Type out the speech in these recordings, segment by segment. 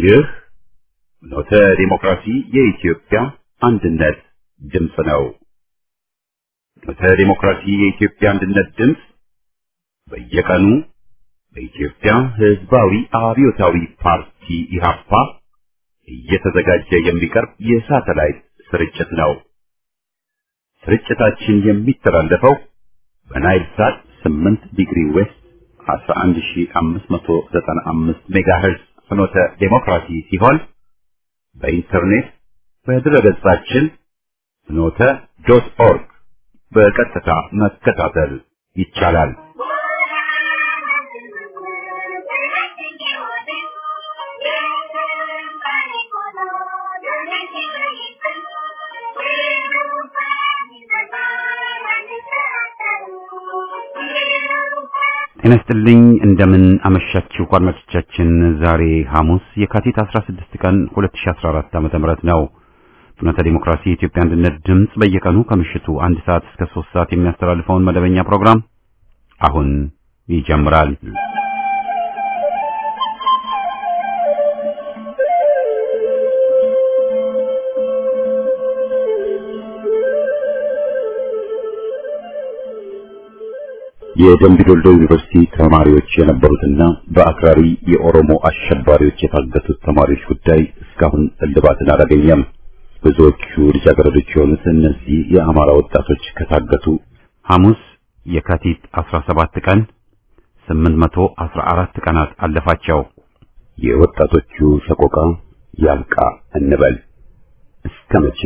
ይህ ኖተ ዲሞክራሲ የኢትዮጵያ አንድነት ድምፅ ነው። ኖተ ዲሞክራሲ የኢትዮጵያ አንድነት ድምፅ በየቀኑ በኢትዮጵያ ሕዝባዊ አብዮታዊ ፓርቲ ኢህአፓ እየተዘጋጀ የሚቀርብ የሳተላይት ስርጭት ነው። ስርጭታችን የሚተላለፈው በናይል ሳት 8 ዲግሪ ዌስት 11595 ሜጋሄርዝ ፍኖተ ዴሞክራሲ ሲሆን በኢንተርኔት በድረገጻችን ፍኖተ ዶት ኦርግ በቀጥታ መከታተል ይቻላል። ጤና ይስጥልኝ እንደምን አመሻችሁ አድማጮቻችን። ዛሬ ሐሙስ የካቲት 16 ቀን 2014 ዓ.ም ነው። ፍኖተ ዲሞክራሲ የኢትዮጵያ አንድነት ድምፅ በየቀኑ ከምሽቱ አንድ ሰዓት እስከ 3 ሰዓት የሚያስተላልፈውን መደበኛ ፕሮግራም አሁን ይጀምራል። የደምቢ ዶልዶ ዩኒቨርሲቲ ተማሪዎች የነበሩትና በአክራሪ የኦሮሞ አሸባሪዎች የታገቱት ተማሪዎች ጉዳይ እስካሁን እልባትን አላገኘም። ብዙዎቹ ልጃገረዶች የሆኑት እነዚህ የአማራ ወጣቶች ከታገቱ ሐሙስ የካቲት 17 ቀን 814 ቀናት አለፋቸው። የወጣቶቹ ሰቆቃ ያብቃ እንበል እስከ መቼ?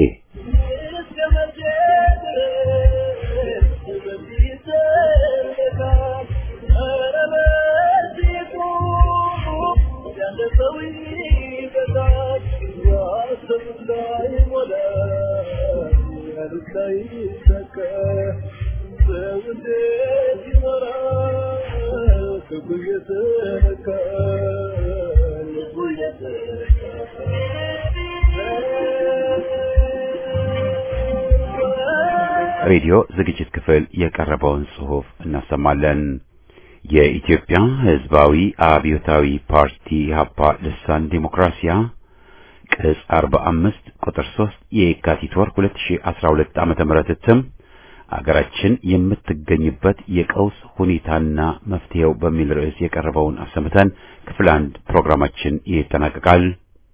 ሬዲዮ ዝግጅት ክፍል የቀረበውን ጽሑፍ እናሰማለን። የኢትዮጵያ ሕዝባዊ አብዮታዊ ፓርቲ ኢህአፓ ልሳን ዲሞክራሲያ ቅጽ 45 ቁጥር 3 የካቲት ወር 2012 ዓመተ ምህረት እትም አገራችን የምትገኝበት የቀውስ ሁኔታና መፍትሄው በሚል ርዕስ የቀረበውን አሰምተን ክፍል አንድ ፕሮግራማችን ይጠናቀቃል።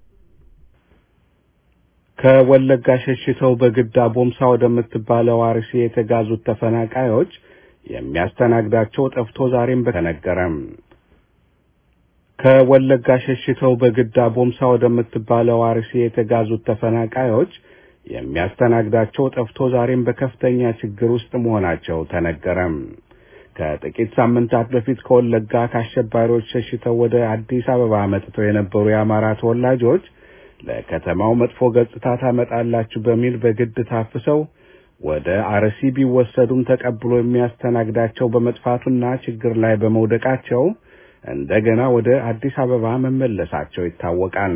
ከወለጋ ሸሽተው በግዳ ቦምሳ ወደምትባለው አርሲ የተጋዙት ተፈናቃዮች የሚያስተናግዳቸው ጠፍቶ ዛሬም በተነገረም ከወለጋ ሸሽተው በግዳ ቦምሳ ወደምትባለው አርሲ የተጋዙት ተፈናቃዮች የሚያስተናግዳቸው ጠፍቶ ዛሬም በከፍተኛ ችግር ውስጥ መሆናቸው ተነገረም። ከጥቂት ሳምንታት በፊት ከወለጋ ከአሸባሪዎች ሸሽተው ወደ አዲስ አበባ መጥተው የነበሩ የአማራ ተወላጆች ለከተማው መጥፎ ገጽታ ታመጣላችሁ በሚል በግድ ታፍሰው ወደ አርሲ ቢወሰዱም ተቀብሎ የሚያስተናግዳቸው በመጥፋቱና ችግር ላይ በመውደቃቸው እንደገና ወደ አዲስ አበባ መመለሳቸው ይታወቃል።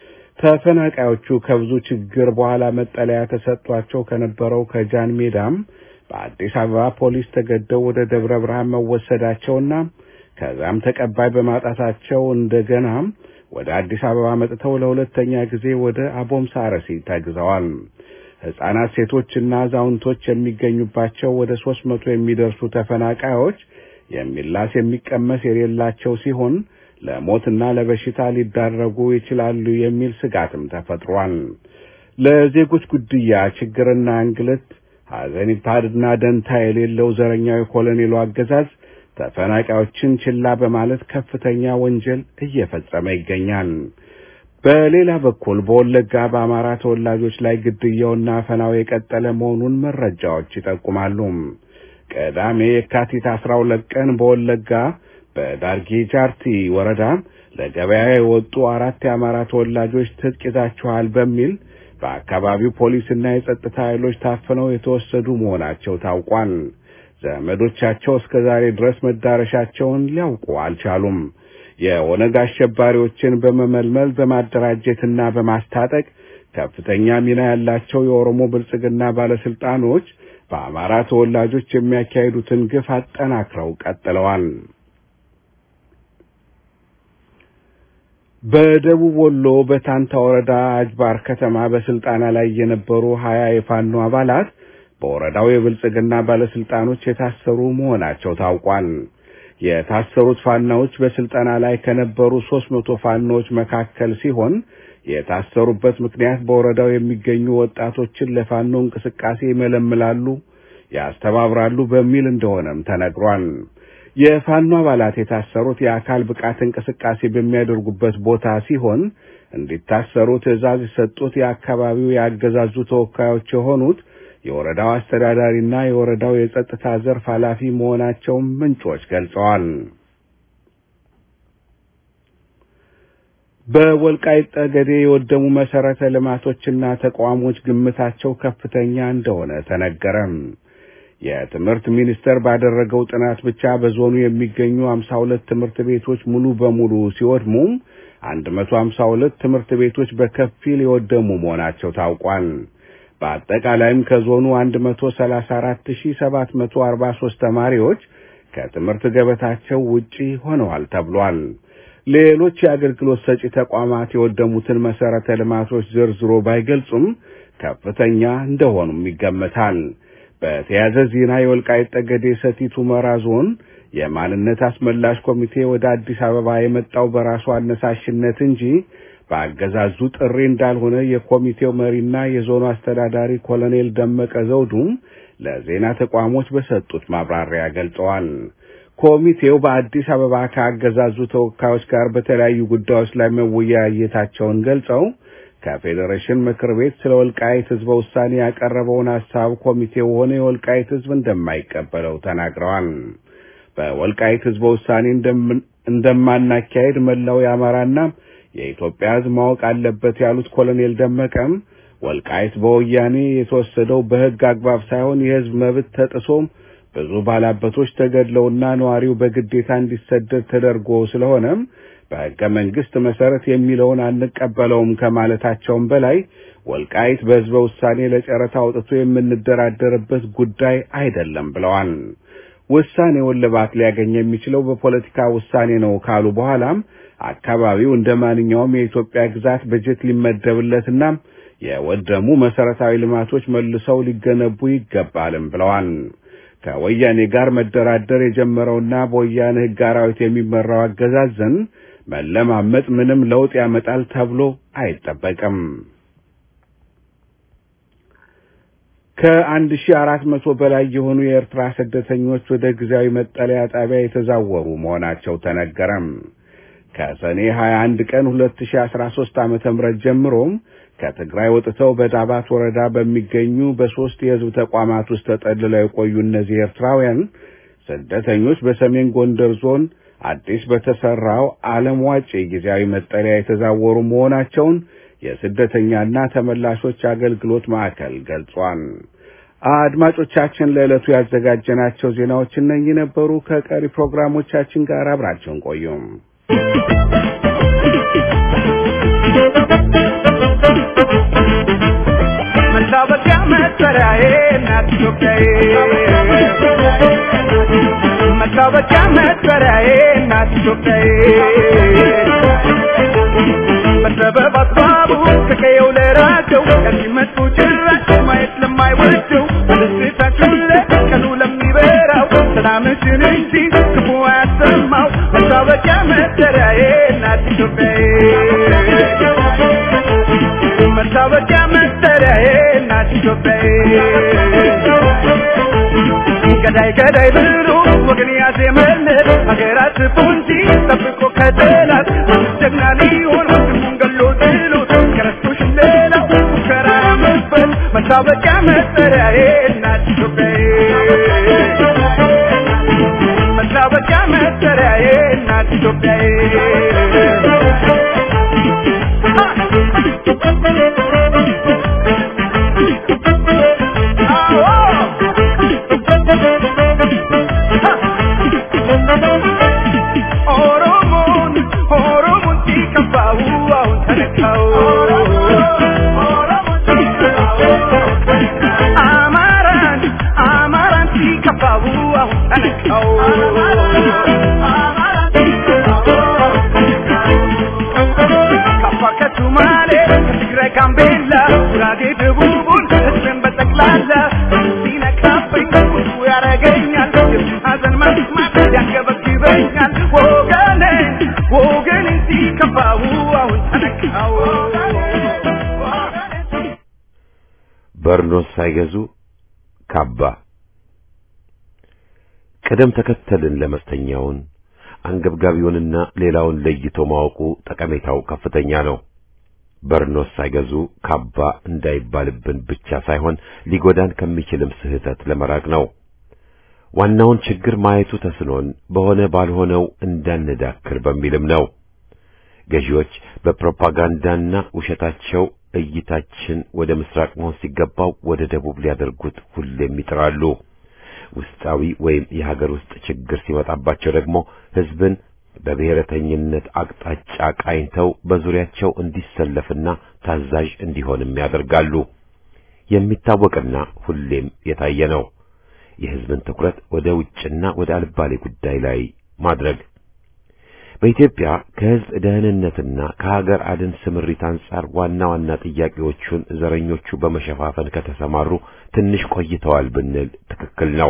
ተፈናቃዮቹ ከብዙ ችግር በኋላ መጠለያ ተሰጥቷቸው ከነበረው ከጃን ሜዳም በአዲስ አበባ ፖሊስ ተገደው ወደ ደብረ ብርሃን መወሰዳቸውና ከዛም ተቀባይ በማጣታቸው እንደገና ወደ አዲስ አበባ መጥተው ለሁለተኛ ጊዜ ወደ አቦምሳ አርሲ ተግዘዋል። ሕፃናት፣ ሴቶችና አዛውንቶች የሚገኙባቸው ወደ ሶስት መቶ የሚደርሱ ተፈናቃዮች የሚላስ የሚቀመስ የሌላቸው ሲሆን ለሞትና ለበሽታ ሊዳረጉ ይችላሉ የሚል ስጋትም ተፈጥሯል። ለዜጎች ጉድያ፣ ችግርና እንግልት ሐዘኔታና ደንታ የሌለው ዘረኛው የኮሎኔሉ አገዛዝ ተፈናቃዮችን ችላ በማለት ከፍተኛ ወንጀል እየፈጸመ ይገኛል። በሌላ በኩል በወለጋ በአማራ ተወላጆች ላይ ግድያውና አፈናው የቀጠለ መሆኑን መረጃዎች ይጠቁማሉ። ቅዳሜ የካቲት አስራ ሁለት ቀን በወለጋ በዳርጌ ጃርቲ ወረዳ ለገበያ የወጡ አራት የአማራ ተወላጆች ትጥቅ ይዛችኋል በሚል በአካባቢው ፖሊስና የጸጥታ ኃይሎች ታፍነው የተወሰዱ መሆናቸው ታውቋል። ዘመዶቻቸው እስከ ዛሬ ድረስ መዳረሻቸውን ሊያውቁ አልቻሉም። የኦነግ አሸባሪዎችን በመመልመል በማደራጀትና በማስታጠቅ ከፍተኛ ሚና ያላቸው የኦሮሞ ብልጽግና ባለስልጣኖች በአማራ ተወላጆች የሚያካሂዱትን ግፍ አጠናክረው ቀጥለዋል። በደቡብ ወሎ በታንታ ወረዳ አጅባር ከተማ በስልጠና ላይ የነበሩ ሀያ የፋኖ አባላት በወረዳው የብልጽግና ባለስልጣኖች የታሰሩ መሆናቸው ታውቋል። የታሰሩት ፋናዎች በስልጠና ላይ ከነበሩ ሦስት መቶ ፋኖዎች መካከል ሲሆን የታሰሩበት ምክንያት በወረዳው የሚገኙ ወጣቶችን ለፋኖ እንቅስቃሴ ይመለምላሉ፣ ያስተባብራሉ በሚል እንደሆነም ተነግሯል። የፋኖ አባላት የታሰሩት የአካል ብቃት እንቅስቃሴ በሚያደርጉበት ቦታ ሲሆን እንዲታሰሩ ትዕዛዝ የሰጡት የአካባቢው ያገዛዙ ተወካዮች የሆኑት የወረዳው አስተዳዳሪና የወረዳው የጸጥታ ዘርፍ ኃላፊ መሆናቸውን ምንጮች ገልጸዋል። በወልቃይት ጠገዴ የወደሙ መሰረተ ልማቶችና ተቋሞች ግምታቸው ከፍተኛ እንደሆነ ተነገረም። የትምህርት ሚኒስቴር ባደረገው ጥናት ብቻ በዞኑ የሚገኙ 52 ትምህርት ቤቶች ሙሉ በሙሉ ሲወድሙ 152 ትምህርት ቤቶች በከፊል የወደሙ መሆናቸው ታውቋል። በአጠቃላይም ከዞኑ 134743 ተማሪዎች ከትምህርት ገበታቸው ውጪ ሆነዋል ተብሏል። ሌሎች የአገልግሎት ሰጪ ተቋማት የወደሙትን መሰረተ ልማቶች ዘርዝሮ ባይገልጹም ከፍተኛ እንደሆኑም ይገመታል። በተያያዘ ዜና የወልቃይት ጠገዴ ሰቲት ሁመራ ዞን የማንነት አስመላሽ ኮሚቴ ወደ አዲስ አበባ የመጣው በራሱ አነሳሽነት እንጂ በአገዛዙ ጥሪ እንዳልሆነ የኮሚቴው መሪና የዞኑ አስተዳዳሪ ኮሎኔል ደመቀ ዘውዱም ለዜና ተቋሞች በሰጡት ማብራሪያ ገልጸዋል። ኮሚቴው በአዲስ አበባ ከአገዛዙ ተወካዮች ጋር በተለያዩ ጉዳዮች ላይ መወያየታቸውን ገልጸው ከፌዴሬሽን ምክር ቤት ስለ ወልቃይት ህዝበ ውሳኔ ያቀረበውን ሐሳብ ኮሚቴው ሆነ የወልቃይት ህዝብ እንደማይቀበለው ተናግረዋል። በወልቃይት ህዝበ ውሳኔ እንደማናካሄድ መላው የአማራና የኢትዮጵያ ህዝብ ማወቅ አለበት ያሉት ኮሎኔል ደመቀም ወልቃይት በወያኔ የተወሰደው በህግ አግባብ ሳይሆን የህዝብ መብት ተጥሶም ብዙ ባላበቶች ተገድለውና ነዋሪው በግዴታ እንዲሰደድ ተደርጎ ስለሆነም በሕገ መንግሥት መሰረት የሚለውን አንቀበለውም ከማለታቸውም በላይ ወልቃይት በሕዝበ ውሳኔ ለጨረታ አውጥቶ የምንደራደርበት ጉዳይ አይደለም ብለዋል። ውሳኔውን ልባት ሊያገኝ የሚችለው በፖለቲካ ውሳኔ ነው ካሉ በኋላም አካባቢው እንደ ማንኛውም የኢትዮጵያ ግዛት በጀት ሊመደብለትና የወደሙ መሰረታዊ ልማቶች መልሰው ሊገነቡ ይገባልም ብለዋል። ከወያኔ ጋር መደራደር የጀመረውና በወያኔ ሕግ አራዊት የሚመራው አገዛዝን መለማመጥ ምንም ለውጥ ያመጣል ተብሎ አይጠበቅም። ከአንድ ሺህ አራት መቶ በላይ የሆኑ የኤርትራ ስደተኞች ወደ ጊዜያዊ መጠለያ ጣቢያ የተዛወሩ መሆናቸው ተነገረም። ከሰኔ 21 ቀን 2013 ዓመተ ምህረት ጀምሮም ከትግራይ ወጥተው በዳባት ወረዳ በሚገኙ በሶስት የህዝብ ተቋማት ውስጥ ተጠልለው የቆዩ እነዚህ ኤርትራውያን ስደተኞች በሰሜን ጎንደር ዞን አዲስ በተሰራው ዓለም ዋጭ ጊዜያዊ መጠለያ የተዛወሩ መሆናቸውን የስደተኛና ተመላሾች አገልግሎት ማዕከል ገልጿል። አድማጮቻችን ለዕለቱ ያዘጋጀናቸው ዜናዎች እነኚህ ነበሩ። ከቀሪ ፕሮግራሞቻችን ጋር አብራቸውን ቆዩም። መታወቂያ መጠሪያዬ እናት ኢትዮጵያዬ መታወቂያ መጠሪያዬ እናት ኢትዮጵያዬ በሰበብ አስባቡ ከቀየው ለራቀው ከዚህ መጡ ጭራሽ ማየት ለማይወደው በደስታችሁ ለቀኑ ለሚበራው ሰላምሽን እንጂ ክፉ አያሰማው መታወቂያ መጠሪያዬ እናት ኢትዮጵያዬ መታወቂያ መጠሪያዬ እናት ኢትዮጵያዬ ገዳይ ገዳይ ብሎ ወገን ያዜመለት ሀገራት ፖንጂ ጠብቆ ከጠላት ጀግና ሊሆን ወንድሙን ገሎ ጥሎት ከረስቶሽ ሌላው ሙከራ መስበት መታወቂያ መጠሪያዬ እናት ኢትዮጵያዬ መታወቂያ መጠሪያዬ እናት ኢትዮጵያዬ ኦሮሞን ኦሮሞን ሲከፋው አሁን ተነካው አማራን አማራን ሲከፋው አሁን ተነካው የሱን ሐዘን መስማት ያንገበግበኛል ወገኔ ወገኔ ሲከፋው አሁን ተነካው በርኖስ ሳይገዙ ካባ ቅደም ተከተልን ለመስተኛውን አንገብጋቢውንና ሌላውን ለይቶ ማወቁ ጠቀሜታው ከፍተኛ ነው። በርኖስ ሳይገዙ ካባ እንዳይባልብን ብቻ ሳይሆን ሊጎዳን ከሚችልም ስህተት ለመራቅ ነው። ዋናውን ችግር ማየቱ ተስኖን በሆነ ባልሆነው እንዳንዳክር በሚልም ነው። ገዢዎች በፕሮፓጋንዳና ውሸታቸው እይታችን ወደ ምስራቅ መሆን ሲገባው ወደ ደቡብ ሊያደርጉት ሁሌም ይጥራሉ። ውስጣዊ ወይም የሀገር ውስጥ ችግር ሲመጣባቸው ደግሞ ሕዝብን በብሔረተኝነት አቅጣጫ ቃኝተው በዙሪያቸው እንዲሰለፍና ታዛዥ እንዲሆንም ያደርጋሉ። የሚታወቅና ሁሌም የታየ ነው። የሕዝብን ትኩረት ወደ ውጭና ወደ አልባሌ ጉዳይ ላይ ማድረግ በኢትዮጵያ ከሕዝብ ደህንነትና ከሀገር አድን ስምሪት አንጻር ዋና ዋና ጥያቄዎቹን ዘረኞቹ በመሸፋፈን ከተሰማሩ ትንሽ ቆይተዋል ብንል ትክክል ነው።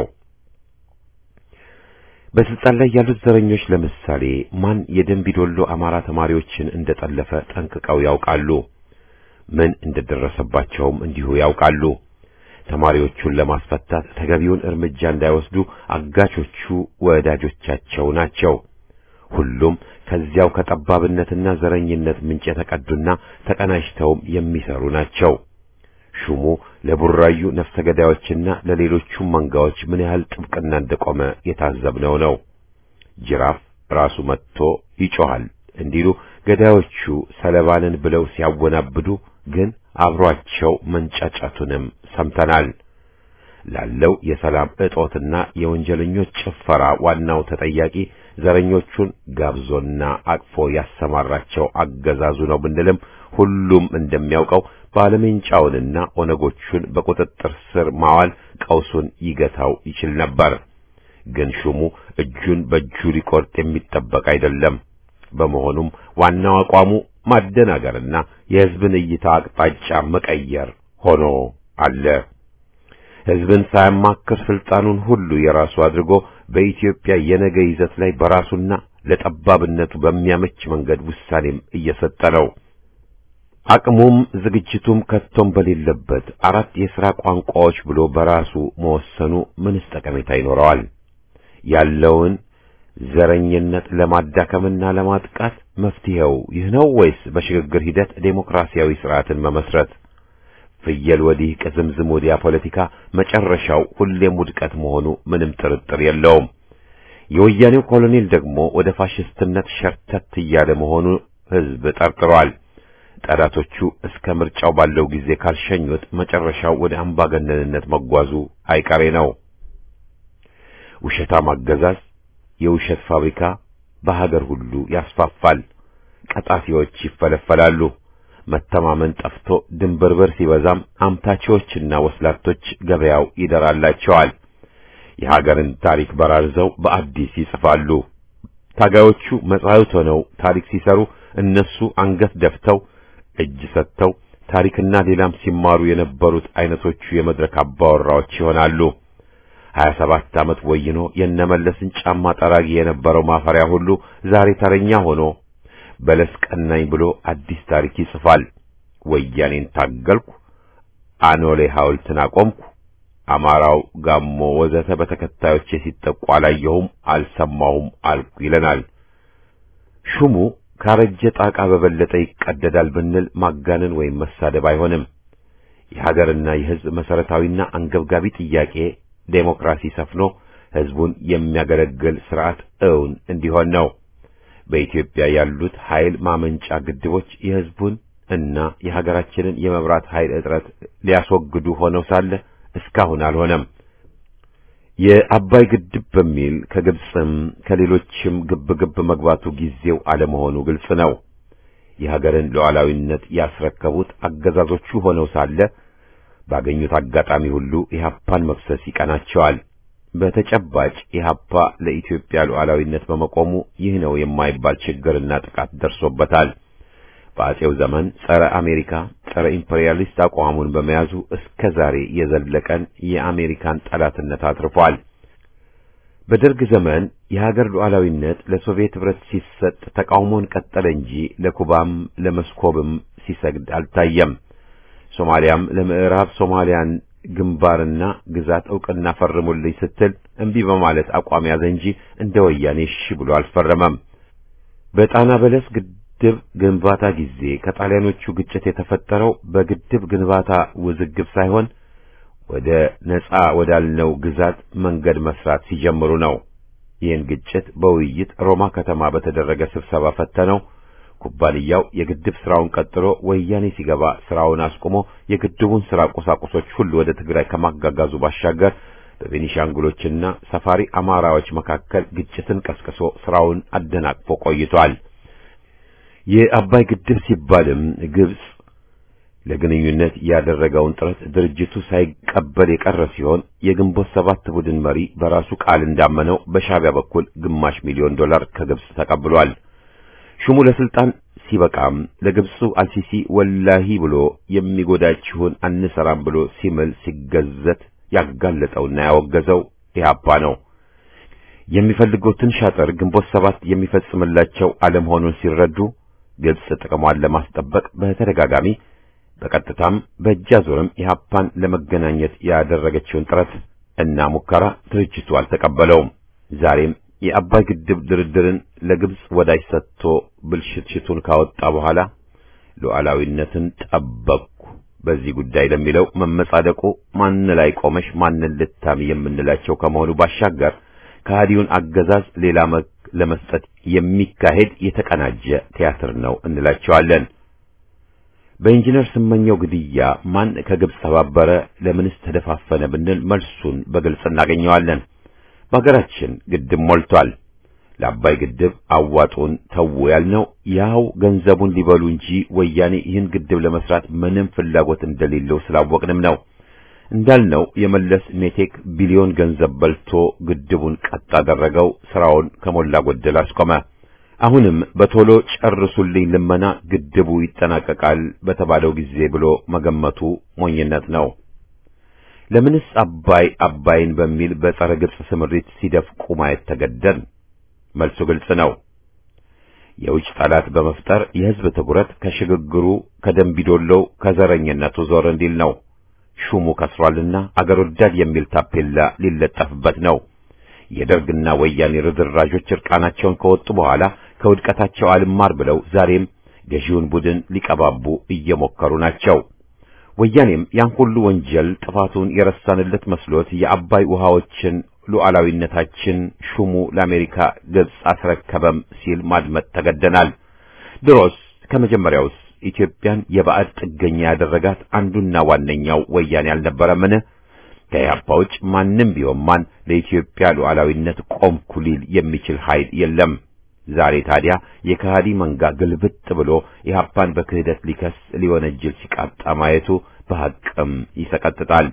በስልጣን ላይ ያሉት ዘረኞች ለምሳሌ ማን የደንቢዶሎ አማራ ተማሪዎችን እንደጠለፈ ጠንቅቀው ያውቃሉ። ምን እንደደረሰባቸውም እንዲሁ ያውቃሉ። ተማሪዎቹን ለማስፈታት ተገቢውን እርምጃ እንዳይወስዱ አጋቾቹ ወዳጆቻቸው ናቸው። ሁሉም ከዚያው ከጠባብነትና ዘረኝነት ምንጭ የተቀዱና ተቀናጅተውም የሚሰሩ ናቸው። ሹሙ ለቡራዩ ነፍሰ ገዳዮችና ለሌሎቹም መንጋዎች ምን ያህል ጥብቅና እንደቆመ የታዘብነው ነው። ጅራፍ ራሱ መጥቶ ይጮኻል እንዲሉ ገዳዮቹ ሰለባንን ብለው ሲያወናብዱ ግን አብሯቸው መንጫጫቱንም ሰምተናል። ላለው የሰላም እጦትና የወንጀለኞች ጭፈራ ዋናው ተጠያቂ ዘረኞቹን ጋብዞና አቅፎ ያሰማራቸው አገዛዙ ነው ብንልም ሁሉም እንደሚያውቀው ባለሜንጫውንና ኦነጎቹን በቁጥጥር ስር ማዋል ቀውሱን ይገታው ይችል ነበር። ግን ሹሙ እጁን በእጁ ሊቆርጥ የሚጠበቅ አይደለም። በመሆኑም ዋናው አቋሙ ማደናገርና የሕዝብን እይታ አቅጣጫ መቀየር ሆኖ አለ። ሕዝብን ሳያማክር ስልጣኑን ሁሉ የራሱ አድርጎ በኢትዮጵያ የነገ ይዘት ላይ በራሱና ለጠባብነቱ በሚያመች መንገድ ውሳኔም እየሰጠ ነው። አቅሙም ዝግጅቱም ከቶም በሌለበት አራት የሥራ ቋንቋዎች ብሎ በራሱ መወሰኑ ምንስ ጠቀሜታ ይኖረዋል? ያለውን ዘረኝነት ለማዳከምና ለማጥቃት መፍትሄው ይህ ነው ወይስ በሽግግር ሂደት ዴሞክራሲያዊ ስርዓትን መመስረት? ፍየል ወዲህ ቅዝምዝም ወዲያ ፖለቲካ መጨረሻው ሁሌም ውድቀት መሆኑ ምንም ጥርጥር የለውም። የወያኔው ኮሎኔል ደግሞ ወደ ፋሽስትነት ሸርተት እያለ መሆኑ ሕዝብ ጠርጥሯል። ጠላቶቹ እስከ ምርጫው ባለው ጊዜ ካልሸኙት መጨረሻው ወደ አምባገነንነት መጓዙ አይቀሬ ነው። ውሸታም አገዛዝ የውሸት ፋብሪካ በሀገር ሁሉ ያስፋፋል። ቀጣፊዎች ይፈለፈላሉ። መተማመን ጠፍቶ ድንብርብር ሲበዛም አምታቾችና ወስላቶች ገበያው ይደራላቸዋል። የሀገርን ታሪክ በራርዘው በአዲስ ይጽፋሉ። ታጋዮቹ መጻሕፍት ሆነው ታሪክ ሲሰሩ እነሱ አንገት ደፍተው እጅ ሰጥተው ታሪክና ሌላም ሲማሩ የነበሩት አይነቶቹ የመድረክ አባወራዎች ይሆናሉ። ሀያ ሰባት ዓመት ወይኖ የነመለስን ጫማ ጠራጊ የነበረው ማፈሪያ ሁሉ ዛሬ ተረኛ ሆኖ በለስ ቀናኝ ብሎ አዲስ ታሪክ ይጽፋል። ወያኔን ታገልኩ፣ አኖሌ ሐውልትን አቆምኩ፣ አማራው፣ ጋሞ ወዘተ በተከታዮቼ ሲጠቁ አላየሁም፣ አልሰማሁም አልኩ ይለናል። ሹሙ ካረጀ ጣቃ በበለጠ ይቀደዳል ብንል ማጋነን ወይም መሳደብ አይሆንም። የሀገርና የሕዝብ መሰረታዊና አንገብጋቢ ጥያቄ ዴሞክራሲ ሰፍኖ ሕዝቡን የሚያገለግል ስርዓት እውን እንዲሆን ነው። በኢትዮጵያ ያሉት ኃይል ማመንጫ ግድቦች የሕዝቡን እና የሀገራችንን የመብራት ኃይል እጥረት ሊያስወግዱ ሆነው ሳለ እስካሁን አልሆነም። የአባይ ግድብ በሚል ከግብፅም ከሌሎችም ግብ ግብ መግባቱ ጊዜው አለመሆኑ ግልጽ ነው። የሀገርን ሉዓላዊነት ያስረከቡት አገዛዞቹ ሆነው ሳለ ባገኙት አጋጣሚ ሁሉ ኢህአፓን መክሰስ ይቀናቸዋል። በተጨባጭ ኢህአፓ ለኢትዮጵያ ሉዓላዊነት በመቆሙ ይህ ነው የማይባል ችግርና ጥቃት ደርሶበታል። በአጼው ዘመን ጸረ አሜሪካ፣ ጸረ ኢምፔሪያሊስት አቋሙን በመያዙ እስከ ዛሬ የዘለቀን የአሜሪካን ጠላትነት አትርፏል። በደርግ ዘመን የሀገር ሉዓላዊነት ለሶቪየት ኅብረት ሲሰጥ ተቃውሞን ቀጠለ እንጂ ለኩባም ለመስኮብም ሲሰግድ አልታየም። ሶማሊያም ለምዕራብ ሶማሊያን ግንባርና ግዛት ዕውቅና ፈርሙልኝ ስትል እምቢ በማለት አቋም ያዘ እንጂ እንደ ወያኔ እሺ ብሎ አልፈረመም። በጣና በለስ ግድብ ግንባታ ጊዜ ከጣሊያኖቹ ግጭት የተፈጠረው በግድብ ግንባታ ውዝግብ ሳይሆን ወደ ነጻ ወዳልነው ግዛት መንገድ መስራት ሲጀምሩ ነው። ይህን ግጭት በውይይት ሮማ ከተማ በተደረገ ስብሰባ ፈተነው። ኩባንያው የግድብ ስራውን ቀጥሎ ወያኔ ሲገባ ስራውን አስቆሞ የግድቡን ስራ ቁሳቁሶች ሁሉ ወደ ትግራይ ከማጋጋዙ ባሻገር በቤኒሻንጉሎችና ሰፋሪ አማራዎች መካከል ግጭትን ቀስቅሶ ስራውን አደናቅፎ ቆይቷል። የአባይ ግድብ ሲባልም ግብጽ ለግንኙነት ያደረገውን ጥረት ድርጅቱ ሳይቀበል የቀረ ሲሆን የግንቦት ሰባት ቡድን መሪ በራሱ ቃል እንዳመነው በሻዕቢያ በኩል ግማሽ ሚሊዮን ዶላር ከግብጽ ተቀብሏል። ሹሙ ለስልጣን ሲበቃም ለግብፁ አልሲሲ ወላሂ ብሎ የሚጎዳችሁን አንሰራም ብሎ ሲምል ሲገዘት ያጋለጠውና ያወገዘው ኢህአፓ ነው። የሚፈልጉትን ሻጥር ግንቦት ሰባት የሚፈጽምላቸው አለመሆኑን ሲረዱ ግብጽ ጥቅሟን ለማስጠበቅ በተደጋጋሚ በቀጥታም በእጅ አዙርም ኢህአፓን ለመገናኘት ያደረገችውን ጥረት እና ሙከራ ድርጅቱ አልተቀበለውም። ዛሬም የአባይ ግድብ ድርድርን ለግብጽ ወዳጅ ሰጥቶ ብልሽትሽቱን ካወጣ በኋላ ሉዓላዊነትን ጠበቅኩ በዚህ ጉዳይ ለሚለው መመጻደቁ ማን ላይ ቆመሽ ማንን ልታሚ የምንላቸው ከመሆኑ ባሻገር ከሃዲውን አገዛዝ ሌላ መልክ ለመስጠት የሚካሄድ የተቀናጀ ቲያትር ነው እንላቸዋለን። በኢንጂነር ስመኘው ግድያ ማን ከግብጽ ተባበረ፣ ለምንስ ተደፋፈነ ብንል መልሱን በግልጽ እናገኘዋለን። በሀገራችን ግድብ ሞልቷል። ለአባይ ግድብ አዋጡን ተው ያልነው ያው ገንዘቡን ሊበሉ እንጂ ወያኔ ይህን ግድብ ለመስራት ምንም ፍላጎት እንደሌለው ስላወቅንም ነው። እንዳልነው የመለስ ሜቴክ ቢሊዮን ገንዘብ በልቶ ግድቡን ቀጥ አደረገው፣ ስራውን ከሞላ ጎደል አስቆመ። አሁንም በቶሎ ጨርሱልኝ ልመና ግድቡ ይጠናቀቃል በተባለው ጊዜ ብሎ መገመቱ ሞኝነት ነው። ለምንስ አባይ አባይን በሚል በጸረ ግብጽ ስምሪት ሲደፍቁ ማየት ተገደን? መልሱ ግልጽ ነው። የውጭ ጠላት በመፍጠር የሕዝብ ትኩረት ከሽግግሩ ከደንቢዶሎው ከዘረኝነቱ ዞር እንዲል ነው። ሹሙ ከስሯልና አገር ወዳድ የሚል ታፔላ ሊለጠፍበት ነው። የደርግና ወያኔ ርዝራዦች እርቃናቸውን ከወጡ በኋላ ከውድቀታቸው አልማር ብለው ዛሬም ገዢውን ቡድን ሊቀባቡ እየሞከሩ ናቸው። ወያኔም ያን ሁሉ ወንጀል ጥፋቱን የረሳንለት መስሎት የአባይ ውሃዎችን ሉዓላዊነታችን ሹሙ ለአሜሪካ ግብጽ አስረከበም ሲል ማድመጥ ተገደናል። ድሮስ ከመጀመሪያውስ ኢትዮጵያን የባዕድ ጥገኛ ያደረጋት አንዱና ዋነኛው ወያኔ አልነበረምን? ከኢህአፓ ውጭ ማንም ቢሆን ማን ለኢትዮጵያ ሉዓላዊነት ቆምኩ ሊል የሚችል ኃይል የለም። ዛሬ ታዲያ የከሃዲ መንጋ ግልብጥ ብሎ ኢህአፓን በክህደት ሊከስ ሊወነጅል ሲቃጣ ማየቱ በሐቅም ይሰቀጥጣል።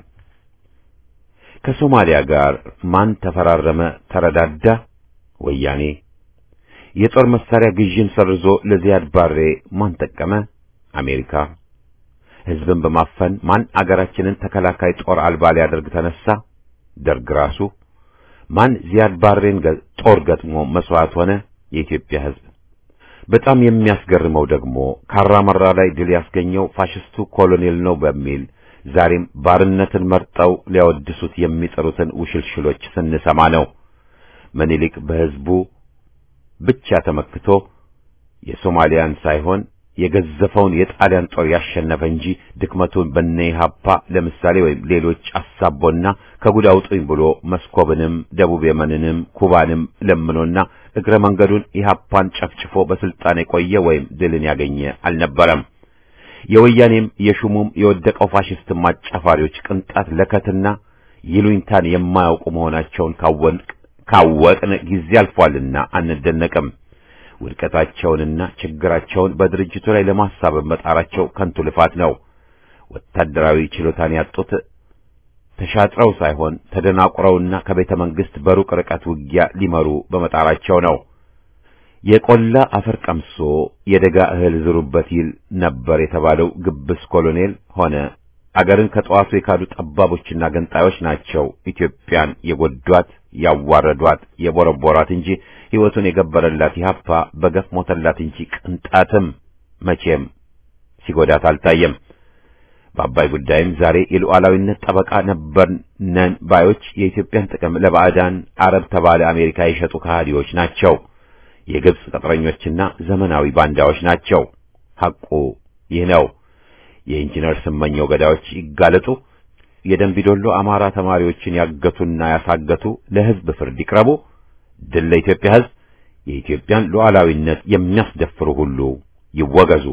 ከሶማሊያ ጋር ማን ተፈራረመ ተረዳዳ? ወያኔ። የጦር መሳሪያ ግዥን ሰርዞ ለዚያድ ባሬ ማን ጠቀመ? አሜሪካ። ሕዝብን በማፈን ማን አገራችንን ተከላካይ ጦር አልባ ሊያደርግ ተነሳ? ደርግ ራሱ። ማን ዚያድ ባሬን ጦር ገጥሞ መስዋዕት ሆነ? የኢትዮጵያ ሕዝብ። በጣም የሚያስገርመው ደግሞ ካራመራ ላይ ድል ያስገኘው ፋሽስቱ ኮሎኔል ነው በሚል ዛሬም ባርነትን መርጠው ሊያወድሱት የሚጠሩትን ውሽልሽሎች ስንሰማ ነው። ምኒልክ በሕዝቡ ብቻ ተመክቶ የሶማሊያን ሳይሆን የገዘፈውን የጣሊያን ጦር ያሸነፈ እንጂ ድክመቱን በነ ኢህአፓ ለምሳሌ ወይም ሌሎች አሳቦና ከጉድ አውጡኝ ብሎ መስኮብንም ደቡብ የመንንም ኩባንም ለምኖና እግረ መንገዱን ኢህአፓን ጨፍጭፎ በስልጣን የቆየ ወይም ድልን ያገኘ አልነበረም። የወያኔም የሹሙም የወደቀው ፋሽስት አጫፋሪዎች ቅንጣት ለከትና ይሉኝታን የማያውቁ መሆናቸውን ካወቅን ጊዜ አልፏልና አንደነቅም። ውድቀታቸውንና ችግራቸውን በድርጅቱ ላይ ለማሳበብ መጣራቸው ከንቱ ልፋት ነው። ወታደራዊ ችሎታን ያጡት ተሻጥረው ሳይሆን ተደናቁረውና ከቤተ መንግስት በሩቅ ርቀት ውጊያ ሊመሩ በመጣራቸው ነው። የቆላ አፈር ቀምሶ የደጋ እህል ዝሩበት ይል ነበር የተባለው ግብስ ኮሎኔል ሆነ አገርን ከጠዋቱ የካዱ ጠባቦችና ገንጣዮች ናቸው ኢትዮጵያን የጎዷት፣ ያዋረዷት፣ የቦረቦራት እንጂ ሕይወቱን የገበረላት ኢህአፓ በገፍ ሞተላት እንጂ ቅንጣትም መቼም ሲጎዳት አልታየም። በአባይ ጉዳይም ዛሬ የሉዓላዊነት ጠበቃ ነበር ነን ባዮች የኢትዮጵያን ጥቅም ለባዕዳን አረብ ተባለ አሜሪካ የሸጡ ከሃዲዎች ናቸው። የግብጽ ቅጥረኞችና ዘመናዊ ባንዳዎች ናቸው። ሐቁ ይህ ነው። የኢንጂነር ስመኘው ገዳዮች ይጋለጡ። የደንቢዶሎ አማራ ተማሪዎችን ያገቱና ያሳገቱ ለሕዝብ ፍርድ ይቅረቡ። ድል ለኢትዮጵያ ሕዝብ። የኢትዮጵያን ሉዓላዊነት የሚያስደፍሩ ሁሉ ይወገዙ።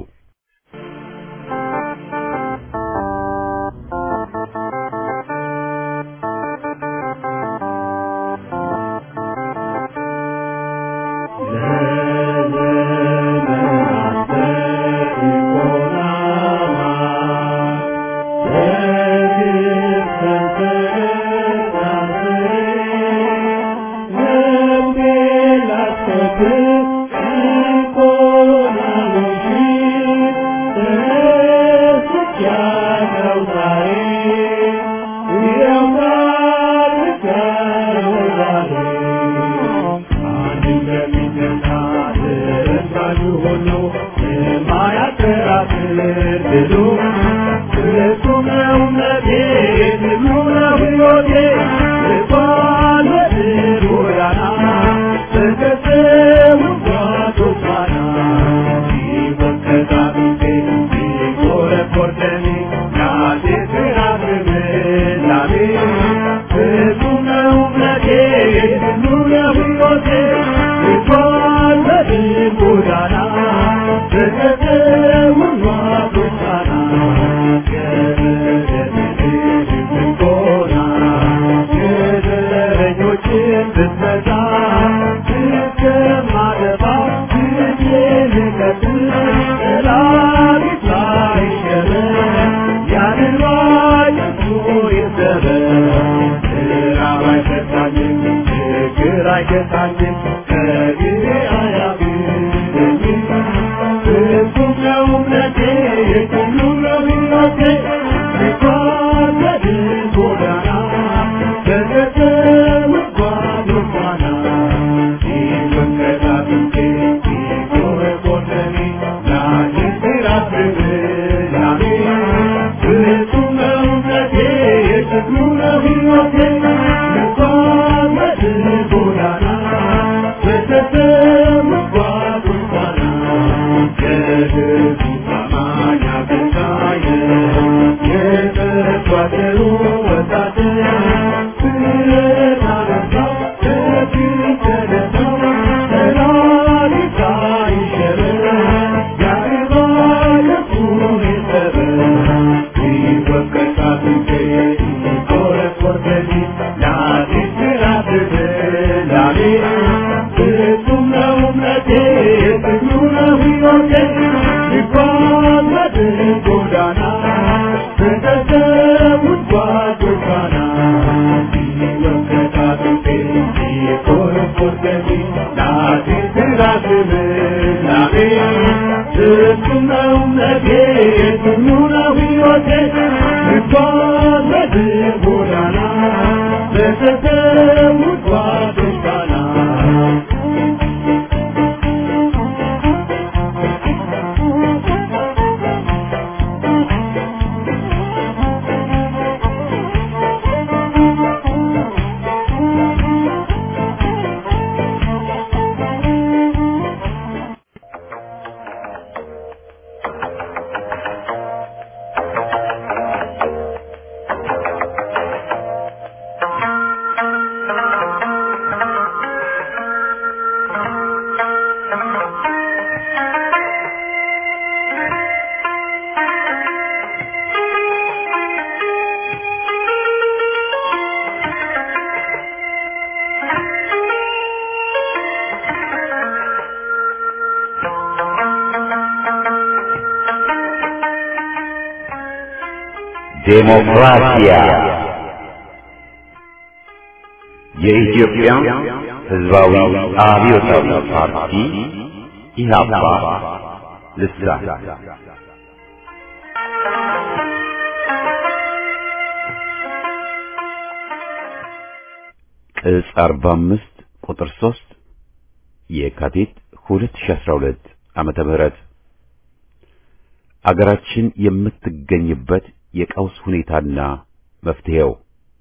ዴሞክራሲያ የኢትዮጵያ ሕዝባዊ አብዮታዊ ፓርቲ ኢህአፓ ልሳን ቅጽ 45 ቁጥር 3 የካቲት 2012 ዓመተ ምህረት አገራችን የምትገኝበት የቀውስ ሁኔታና መፍትሄው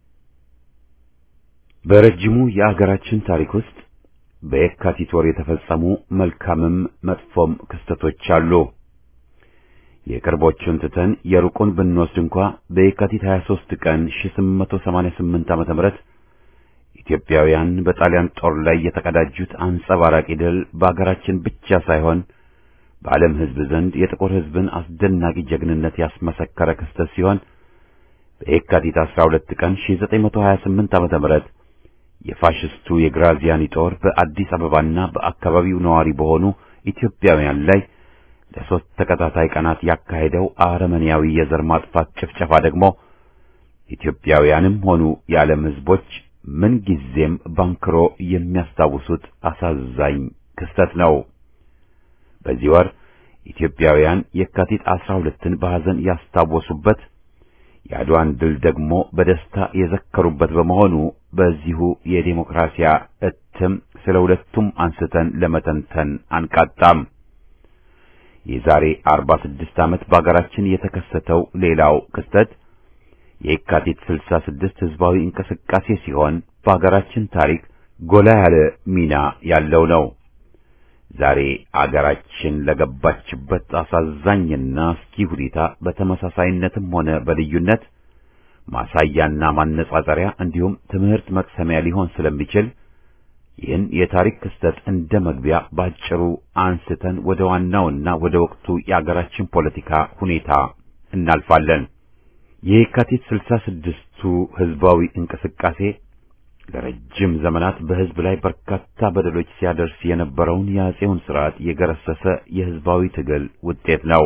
በረጅሙ የአገራችን ታሪክ ውስጥ በየካቲት ወር የተፈጸሙ መልካምም መጥፎም ክስተቶች አሉ። የቅርቦቹን ትተን የሩቁን ብንወስድ እንኳ በየካቲት 23 ቀን 1888 ዓመተ ምህረት ኢትዮጵያውያን በጣሊያን ጦር ላይ የተቀዳጁት አንጸባራቂ ድል በአገራችን ብቻ ሳይሆን በዓለም ሕዝብ ዘንድ የጥቁር ሕዝብን አስደናቂ ጀግንነት ያስመሰከረ ክስተት ሲሆን በየካቲት 12 ቀን 1928 ዓመተ ምህረት የፋሽስቱ የግራዚያኒ ጦር በአዲስ አበባና በአካባቢው ነዋሪ በሆኑ ኢትዮጵያውያን ላይ ለሶስት ተከታታይ ቀናት ያካሄደው አረመኔያዊ የዘር ማጥፋት ጭፍጨፋ ደግሞ ኢትዮጵያውያንም ሆኑ የዓለም ሕዝቦች ምን ጊዜም ባንክሮ የሚያስታውሱት አሳዛኝ ክስተት ነው። በዚህ ወር ኢትዮጵያውያን የካቲት 12ን በሐዘን ያስታወሱበት የአድዋን ድል ደግሞ በደስታ የዘከሩበት በመሆኑ በዚሁ የዴሞክራሲያ እትም ስለ ሁለቱም አንስተን ለመተንተን አንቃጣም። የዛሬ 46 ዓመት በአገራችን የተከሰተው ሌላው ክስተት የካቲት 66 ህዝባዊ እንቅስቃሴ ሲሆን በአገራችን ታሪክ ጎላ ያለ ሚና ያለው ነው። ዛሬ አገራችን ለገባችበት አሳዛኝና አስጊ ሁኔታ በተመሳሳይነትም ሆነ በልዩነት ማሳያና ማነጻጸሪያ እንዲሁም ትምህርት መቅሰሚያ ሊሆን ስለሚችል ይህን የታሪክ ክስተት እንደ መግቢያ ባጭሩ አንስተን ወደ ዋናውና ወደ ወቅቱ የአገራችን ፖለቲካ ሁኔታ እናልፋለን። የካቲት ስልሳ ስድስቱ ህዝባዊ እንቅስቃሴ ለረጅም ዘመናት በህዝብ ላይ በርካታ በደሎች ሲያደርስ የነበረውን የአጼውን ስርዓት የገረሰሰ የህዝባዊ ትግል ውጤት ነው።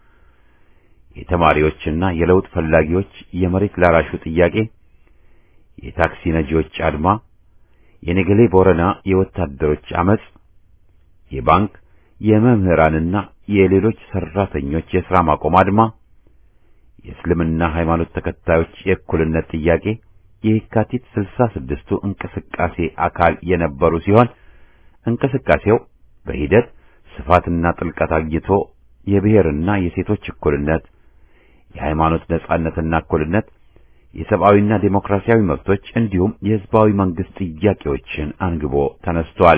የተማሪዎችና የለውጥ ፈላጊዎች የመሬት ላራሹ ጥያቄ፣ የታክሲ ነጂዎች አድማ፣ የነገሌ ቦረና የወታደሮች አመጽ፣ የባንክ የመምህራንና የሌሎች ሰራተኞች የሥራ ማቆም አድማ፣ የእስልምና ሃይማኖት ተከታዮች የእኩልነት ጥያቄ የካቲት ስልሳ ስድስቱ እንቅስቃሴ አካል የነበሩ ሲሆን እንቅስቃሴው በሂደት ስፋትና ጥልቀት አግኝቶ የብሔርና የሴቶች እኩልነት፣ የሃይማኖት ነጻነትና እኩልነት፣ የሰብአዊና ዴሞክራሲያዊ መብቶች እንዲሁም የህዝባዊ መንግስት ጥያቄዎችን አንግቦ ተነስቷል።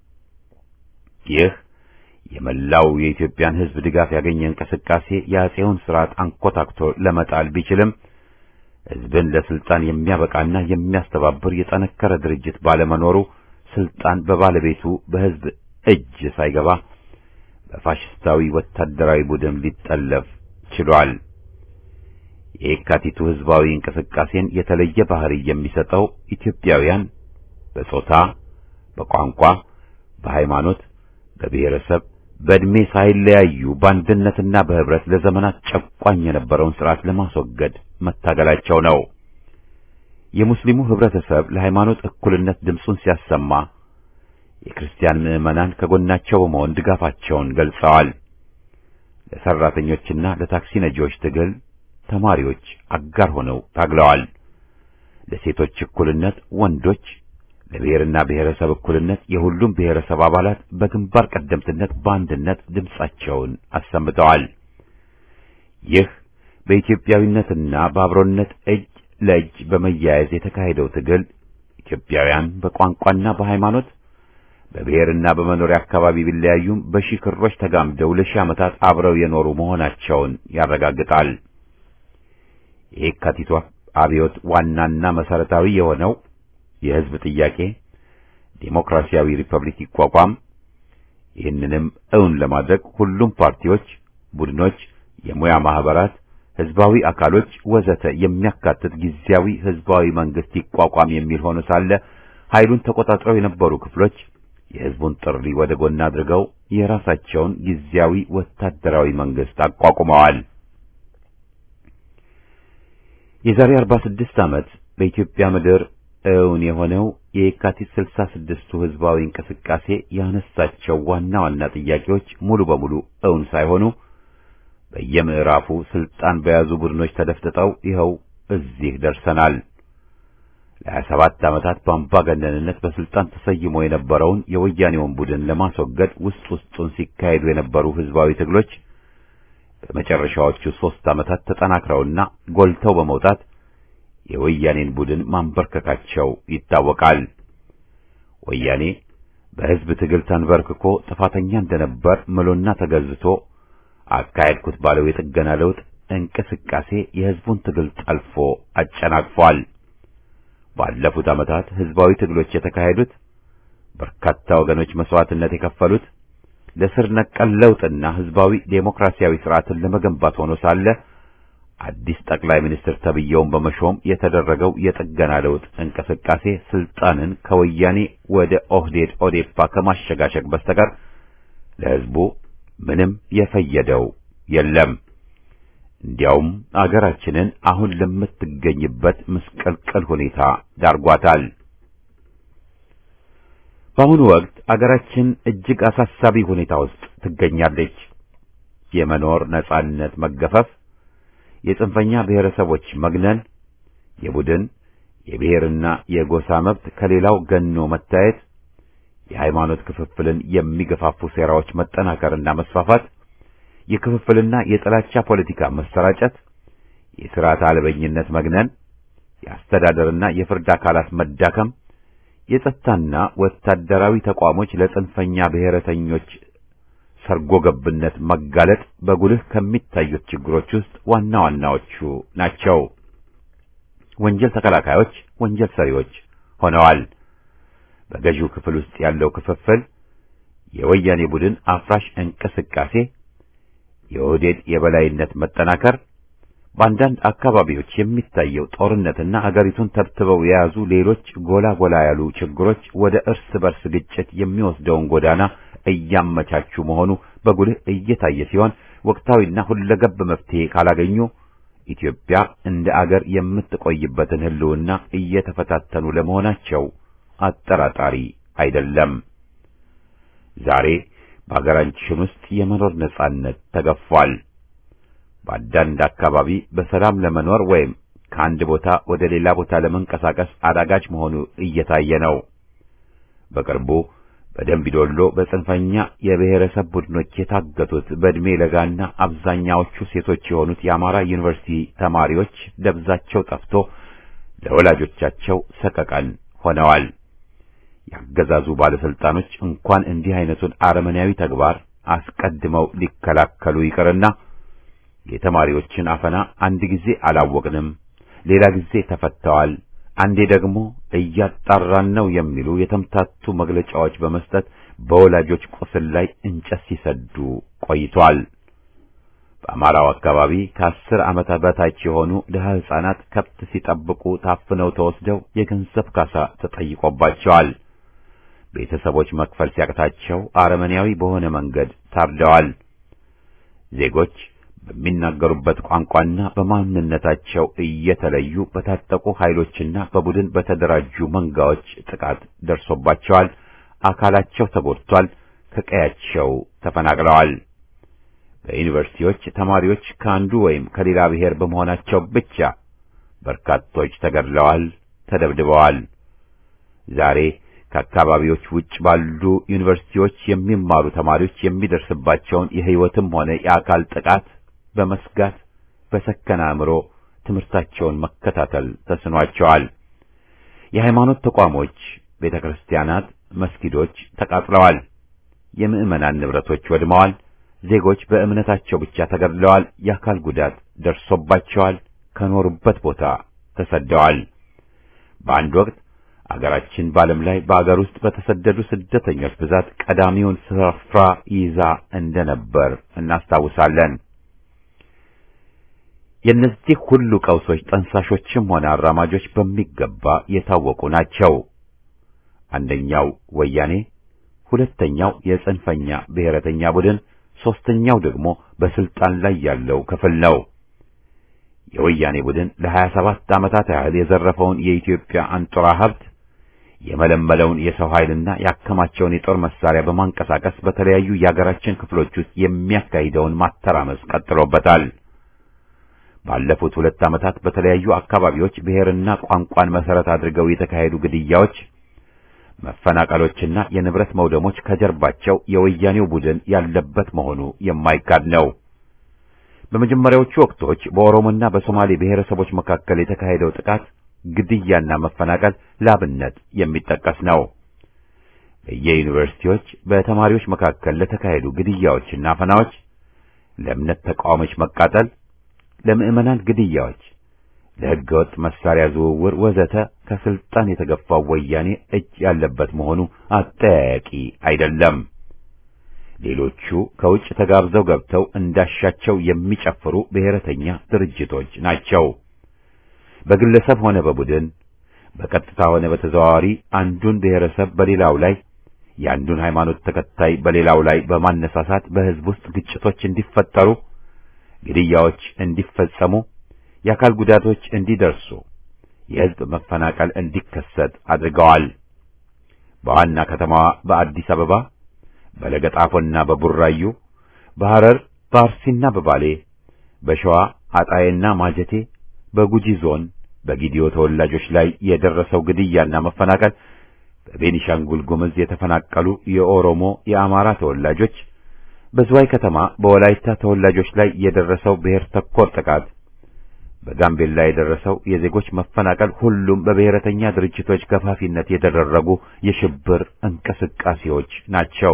ይህ የመላው የኢትዮጵያን ህዝብ ድጋፍ ያገኘ እንቅስቃሴ የአጼውን ስርዓት አንኮታክቶ ለመጣል ቢችልም ህዝብን ለስልጣን የሚያበቃና የሚያስተባብር የጠነከረ ድርጅት ባለመኖሩ ስልጣን በባለቤቱ በህዝብ እጅ ሳይገባ በፋሽስታዊ ወታደራዊ ቡድን ሊጠለፍ ችሏል። የየካቲቱ ህዝባዊ እንቅስቃሴን የተለየ ባህሪ የሚሰጠው ኢትዮጵያውያን በጾታ፣ በቋንቋ፣ በሃይማኖት፣ በብሔረሰብ፣ በዕድሜ ሳይለያዩ በአንድነትና በህብረት ለዘመናት ጨቋኝ የነበረውን ስርዓት ለማስወገድ መታገላቸው ነው። የሙስሊሙ ህብረተሰብ ለሃይማኖት እኩልነት ድምፁን ሲያሰማ የክርስቲያን ምዕመናን ከጎናቸው በመሆን ድጋፋቸውን ገልጸዋል። ለሰራተኞችና ለታክሲ ነጂዎች ትግል ተማሪዎች አጋር ሆነው ታግለዋል። ለሴቶች እኩልነት ወንዶች፣ ለብሔርና ብሔረሰብ እኩልነት የሁሉም ብሔረሰብ አባላት በግንባር ቀደምትነት በአንድነት ድምፃቸውን አሰምተዋል። ይህ በኢትዮጵያዊነትና በአብሮነት እጅ ለእጅ በመያያዝ የተካሄደው ትግል ኢትዮጵያውያን በቋንቋና በሃይማኖት በብሔርና በመኖሪያ አካባቢ ቢለያዩም በሺህ ክሮች ተጋምደው ለሺህ ዓመታት አብረው የኖሩ መሆናቸውን ያረጋግጣል። የየካቲቷ አብዮት ዋናና መሰረታዊ የሆነው የህዝብ ጥያቄ ዴሞክራሲያዊ ሪፐብሊክ ይቋቋም፣ ይህንንም እውን ለማድረግ ሁሉም ፓርቲዎች፣ ቡድኖች፣ የሙያ ማህበራት፣ ህዝባዊ አካሎች ወዘተ የሚያካትት ጊዜያዊ ህዝባዊ መንግስት ይቋቋም የሚል ሆኖ ሳለ ኃይሉን ተቆጣጥረው የነበሩ ክፍሎች የህዝቡን ጥሪ ወደ ጎን አድርገው የራሳቸውን ጊዜያዊ ወታደራዊ መንግስት አቋቁመዋል። የዛሬ 46 ዓመት በኢትዮጵያ ምድር እውን የሆነው የየካቲት 66ቱ ህዝባዊ እንቅስቃሴ ያነሳቸው ዋና ዋና ጥያቄዎች ሙሉ በሙሉ እውን ሳይሆኑ በየምዕራፉ ስልጣን በያዙ ቡድኖች ተደፍጥጠው ይኸው እዚህ ደርሰናል። ለሀያ ሰባት ዓመታት በአምባገነንነት በስልጣን ተሰይሞ የነበረውን የወያኔውን ቡድን ለማስወገድ ውስጥ ውስጡን ሲካሄዱ የነበሩ ህዝባዊ ትግሎች በመጨረሻዎቹ ሦስት ዓመታት ተጠናክረውና ጎልተው በመውጣት የወያኔን ቡድን ማንበርከካቸው ይታወቃል። ወያኔ በህዝብ ትግል ተንበርክኮ ጥፋተኛ እንደነበር ምሎና ተገዝቶ አካሄድኩት ባለው የጥገና ለውጥ እንቅስቃሴ የህዝቡን ትግል ጠልፎ አጨናቅፏል። ባለፉት ዓመታት ህዝባዊ ትግሎች የተካሄዱት በርካታ ወገኖች መስዋዕትነት የከፈሉት ለስር ነቀል ለውጥና ህዝባዊ ዴሞክራሲያዊ ስርዓትን ለመገንባት ሆኖ ሳለ አዲስ ጠቅላይ ሚኒስትር ተብየውን በመሾም የተደረገው የጥገና ለውጥ እንቅስቃሴ ስልጣንን ከወያኔ ወደ ኦህዴድ ኦዴፓ ከማሸጋሸግ በስተቀር ለህዝቡ ምንም የፈየደው የለም። እንዲያውም አገራችንን አሁን ለምትገኝበት ምስቅልቅል ሁኔታ ዳርጓታል። በአሁኑ ወቅት አገራችን እጅግ አሳሳቢ ሁኔታ ውስጥ ትገኛለች። የመኖር ነጻነት መገፈፍ፣ የጽንፈኛ ብሔረሰቦች መግነን፣ የቡድን የብሔርና የጎሳ መብት ከሌላው ገኖ መታየት፣ የሃይማኖት ክፍፍልን የሚገፋፉ ሴራዎች መጠናከርና መስፋፋት የክፍፍልና የጥላቻ ፖለቲካ መሰራጨት፣ የሥርዓት አልበኝነት መግነን፣ የአስተዳደርና የፍርድ አካላት መዳከም፣ የጸጥታና ወታደራዊ ተቋሞች ለጽንፈኛ ብሔረተኞች ሰርጎ ገብነት መጋለጥ በጉልህ ከሚታዩት ችግሮች ውስጥ ዋና ዋናዎቹ ናቸው። ወንጀል ተከላካዮች ወንጀል ሰሪዎች ሆነዋል። በገዢው ክፍል ውስጥ ያለው ክፍፍል፣ የወያኔ ቡድን አፍራሽ እንቅስቃሴ የኦህዴድ የበላይነት መጠናከር፣ በአንዳንድ አካባቢዎች የሚታየው ጦርነትና አገሪቱን ተብትበው የያዙ ሌሎች ጎላ ጎላ ያሉ ችግሮች ወደ እርስ በርስ ግጭት የሚወስደውን ጎዳና እያመቻቹ መሆኑ በጉልህ እየታየ ሲሆን ወቅታዊና ሁለገብ መፍትሄ ካላገኙ ኢትዮጵያ እንደ አገር የምትቆይበትን ሕልውና እየተፈታተኑ ለመሆናቸው አጠራጣሪ አይደለም። ዛሬ በሀገራችን ውስጥ የመኖር ነጻነት ተገፏል። በአንዳንድ አካባቢ በሰላም ለመኖር ወይም ከአንድ ቦታ ወደ ሌላ ቦታ ለመንቀሳቀስ አዳጋች መሆኑ እየታየ ነው። በቅርቡ በደምቢዶሎ በጽንፈኛ የብሔረሰብ ቡድኖች የታገቱት በዕድሜ ለጋና አብዛኛዎቹ ሴቶች የሆኑት የአማራ ዩኒቨርሲቲ ተማሪዎች ደብዛቸው ጠፍቶ ለወላጆቻቸው ሰቀቀን ሆነዋል። ያገዛዙ ባለስልጣኖች እንኳን እንዲህ አይነቱን አረመኔያዊ ተግባር አስቀድመው ሊከላከሉ ይቅርና የተማሪዎችን አፈና አንድ ጊዜ አላወቅንም፣ ሌላ ጊዜ ተፈተዋል፣ አንዴ ደግሞ እያጣራን ነው የሚሉ የተምታቱ መግለጫዎች በመስጠት በወላጆች ቁስል ላይ እንጨት ሲሰዱ ቆይቷል። በአማራው አካባቢ ከአስር ዓመታት በታች የሆኑ ድሀ ሕፃናት ከብት ሲጠብቁ ታፍነው ተወስደው የገንዘብ ካሳ ተጠይቆባቸዋል። ቤተሰቦች መክፈል ሲያቅታቸው አረመኔያዊ በሆነ መንገድ ታርደዋል። ዜጎች በሚናገሩበት ቋንቋና በማንነታቸው እየተለዩ በታጠቁ ኃይሎችና በቡድን በተደራጁ መንጋዎች ጥቃት ደርሶባቸዋል። አካላቸው ተጎድቷል። ከቀያቸው ተፈናቅለዋል። በዩኒቨርሲቲዎች ተማሪዎች ከአንዱ ወይም ከሌላ ብሔር በመሆናቸው ብቻ በርካቶች ተገድለዋል፣ ተደብድበዋል። ዛሬ ከአካባቢዎች ውጭ ባሉ ዩኒቨርሲቲዎች የሚማሩ ተማሪዎች የሚደርስባቸውን የሕይወትም ሆነ የአካል ጥቃት በመስጋት በሰከነ አእምሮ ትምህርታቸውን መከታተል ተስኗቸዋል። የሃይማኖት ተቋሞች፣ ቤተ ክርስቲያናት፣ መስጊዶች ተቃጥለዋል። የምዕመናን ንብረቶች ወድመዋል። ዜጎች በእምነታቸው ብቻ ተገድለዋል። የአካል ጉዳት ደርሶባቸዋል። ከኖሩበት ቦታ ተሰደዋል። በአንድ ወቅት አገራችን በዓለም ላይ በአገር ውስጥ በተሰደዱ ስደተኞች ብዛት ቀዳሚውን ስፍራ ይዛ እንደነበር እናስታውሳለን። የእነዚህ ሁሉ ቀውሶች ጠንሳሾችም ሆነ አራማጆች በሚገባ የታወቁ ናቸው። አንደኛው ወያኔ፣ ሁለተኛው የጽንፈኛ ብሔረተኛ ቡድን፣ ሦስተኛው ደግሞ በስልጣን ላይ ያለው ክፍል ነው። የወያኔ ቡድን ለሀያ ሰባት ዓመታት ያህል የዘረፈውን የኢትዮጵያ አንጡራ ሀብት የመለመለውን የሰው ኃይልና ያከማቸውን የጦር መሳሪያ በማንቀሳቀስ በተለያዩ የአገራችን ክፍሎች ውስጥ የሚያካሂደውን ማተራመስ ቀጥሎበታል። ባለፉት ሁለት ዓመታት በተለያዩ አካባቢዎች ብሔርና ቋንቋን መሰረት አድርገው የተካሄዱ ግድያዎች፣ መፈናቀሎችና የንብረት መውደሞች ከጀርባቸው የወያኔው ቡድን ያለበት መሆኑ የማይካድ ነው። በመጀመሪያዎቹ ወቅቶች በኦሮሞና በሶማሌ ብሔረሰቦች መካከል የተካሄደው ጥቃት፣ ግድያና መፈናቀል ላብነት የሚጠቀስ ነው። በየዩኒቨርሲቲዎች በተማሪዎች መካከል ለተካሄዱ ግድያዎችና አፈናዎች፣ ለእምነት ተቃዋሚዎች መቃጠል፣ ለምዕመናን ግድያዎች፣ ለሕገወጥ መሳሪያ ዝውውር ወዘተ ከስልጣን የተገፋው ወያኔ እጅ ያለበት መሆኑ አጠያያቂ አይደለም። ሌሎቹ ከውጭ ተጋብዘው ገብተው እንዳሻቸው የሚጨፍሩ ብሔረተኛ ድርጅቶች ናቸው። በግለሰብ ሆነ በቡድን በቀጥታ ሆነ በተዘዋዋሪ አንዱን ብሔረሰብ በሌላው ላይ የአንዱን ሃይማኖት ተከታይ በሌላው ላይ በማነሳሳት በሕዝብ ውስጥ ግጭቶች እንዲፈጠሩ፣ ግድያዎች እንዲፈጸሙ፣ የአካል ጉዳቶች እንዲደርሱ፣ የሕዝብ መፈናቀል እንዲከሰት አድርገዋል። በዋና ከተማዋ በአዲስ አበባ በለገጣፎና በቡራዩ፣ በሐረር በአርሲና በባሌ፣ በሸዋ አጣዬና ማጀቴ፣ በጉጂ ዞን በጊዲዮ ተወላጆች ላይ የደረሰው ግድያና መፈናቀል፣ በቤኒሻንጉል ጉምዝ የተፈናቀሉ የኦሮሞ የአማራ ተወላጆች፣ በዝዋይ ከተማ በወላይታ ተወላጆች ላይ የደረሰው ብሔር ተኮር ጥቃት፣ በጋምቤላ የደረሰው የዜጎች መፈናቀል ሁሉም በብሔረተኛ ድርጅቶች ገፋፊነት የተደረጉ የሽብር እንቅስቃሴዎች ናቸው።